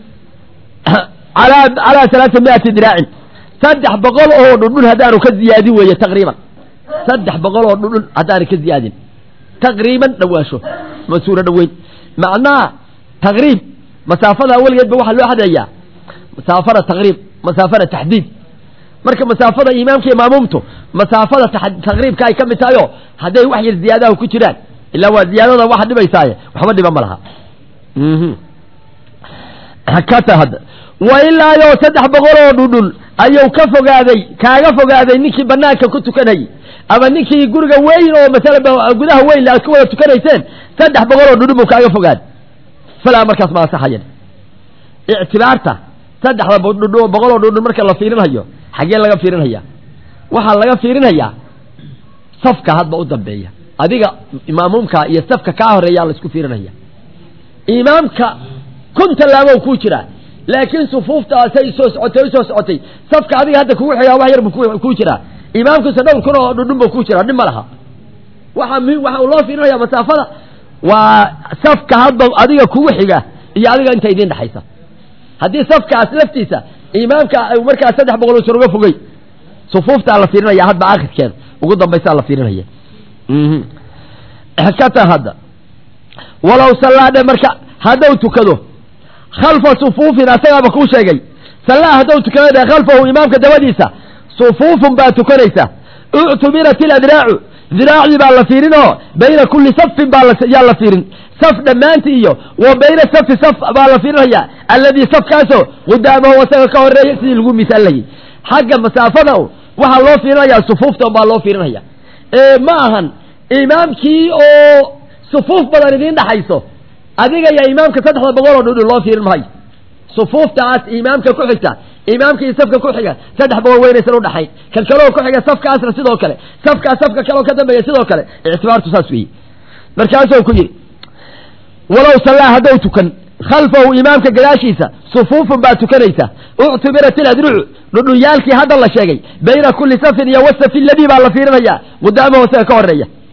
A: alaa calaa alaaa miati diraacin saddex boqol oo dhudhun haddaanu ka ziyaadin weeye taqriiban saddex boqol oo dhudhun haddaanu ka ziyaadin taqriiban dhawaasho ma suuro dhaweyn macnaha taqriib masaafada weligeedba waxaa loo xadeeyaa masaafada taqriib masaafada taxdiid marka masaafada imaamka iyo maamuumtu masaafada taqriibka ay ka mid tahay oo hadday wax yar ziyaadaha ku jiraan ilaa waa ziyaadada waxa dhibaysaaye waxba dhiba ma laha kata hadda wa ilaayo saddex boqol oo dhudhun ayuu ka fogaaday kaaga fogaaday ninkii banaanka ku tukanayay ama ninkii guriga weyn oo masala gudaha weyn aad ku wada tukanayseen saddex boqol oo dhudhun buu kaaga fogaaday falaa markaas ma ansaxayan ictibaarta saddexda boqol oo dhudhun marka la fiirinhayo xaggee laga fiirinhayaa waxaa laga fiirinhayaa safka hadba u dambeeya adiga maamuumka iyo safka kaa horeeyaa laisku fiirinaya imaamka kun tallaabow kuu jiraa laakiin sufuuftaasay soo socotay usoo socotay safka adiga hadda kugu xigaa wax yar bu kuu jiraa imaamkiisa dhowr kun oo dhudhun buu kuu jiraa dhib ma laha waxa muhim waxa uu loo fiirinaya masaafada waa safka hadba adiga kugu xiga iyo adiga inta idiin dhexaysa haddii safkaas laftiisa imaamka markaa saddex boqol usan uga fogey sufuuftaa la fiirinaya hadba akhirkeeda ugu dambaysaa la fiirinaya kata hadda walow sallaadhe marka haddau tukado khalfa sufuufin asagaaba kuu sheegay sallaa haddau tukado dhe khalfahu imaamka dabadiisa sufuufun baa tukanaysa uctubirat iladraacu diraacdii baa la fiirin oo bayna kulli safin baa yaa la fiirin saf dhammaantii iyo wa bayna safi saf baa la fiirinaya alladii safkaasoo qudaamahu asaga ka horeeya sidii lagu misaalayay xagga masaafada waxaa loo fiirinaya sufuufta baa loo fiirinaya ma ahan imaamkii oo sufuuf badan idiin dhaxayso adiga iyo imaamka saddexda boqol oo dhudhun loo fiirin mahayo sufuuftaas imaamka ku xigta imaamka iyo safka ku xiga saddex boqol weynaysan udhaxayn kan kaleo ku xiga safkaasna sidoo kale safkaas safka kaleo ka dambeeya sidoo kale ictibaartu saas weeye markaasuu ku yidhi walow sallaa haddou tukan khalfahu imaamka gadaashiisa sufuufun baa tukanaysa uctubirat iladrucu dhudhunyaalkii hadda la sheegay bayna kulli safin iyo wasafi ladii baa la fiirinaya qudaamahu isaga ka horeeya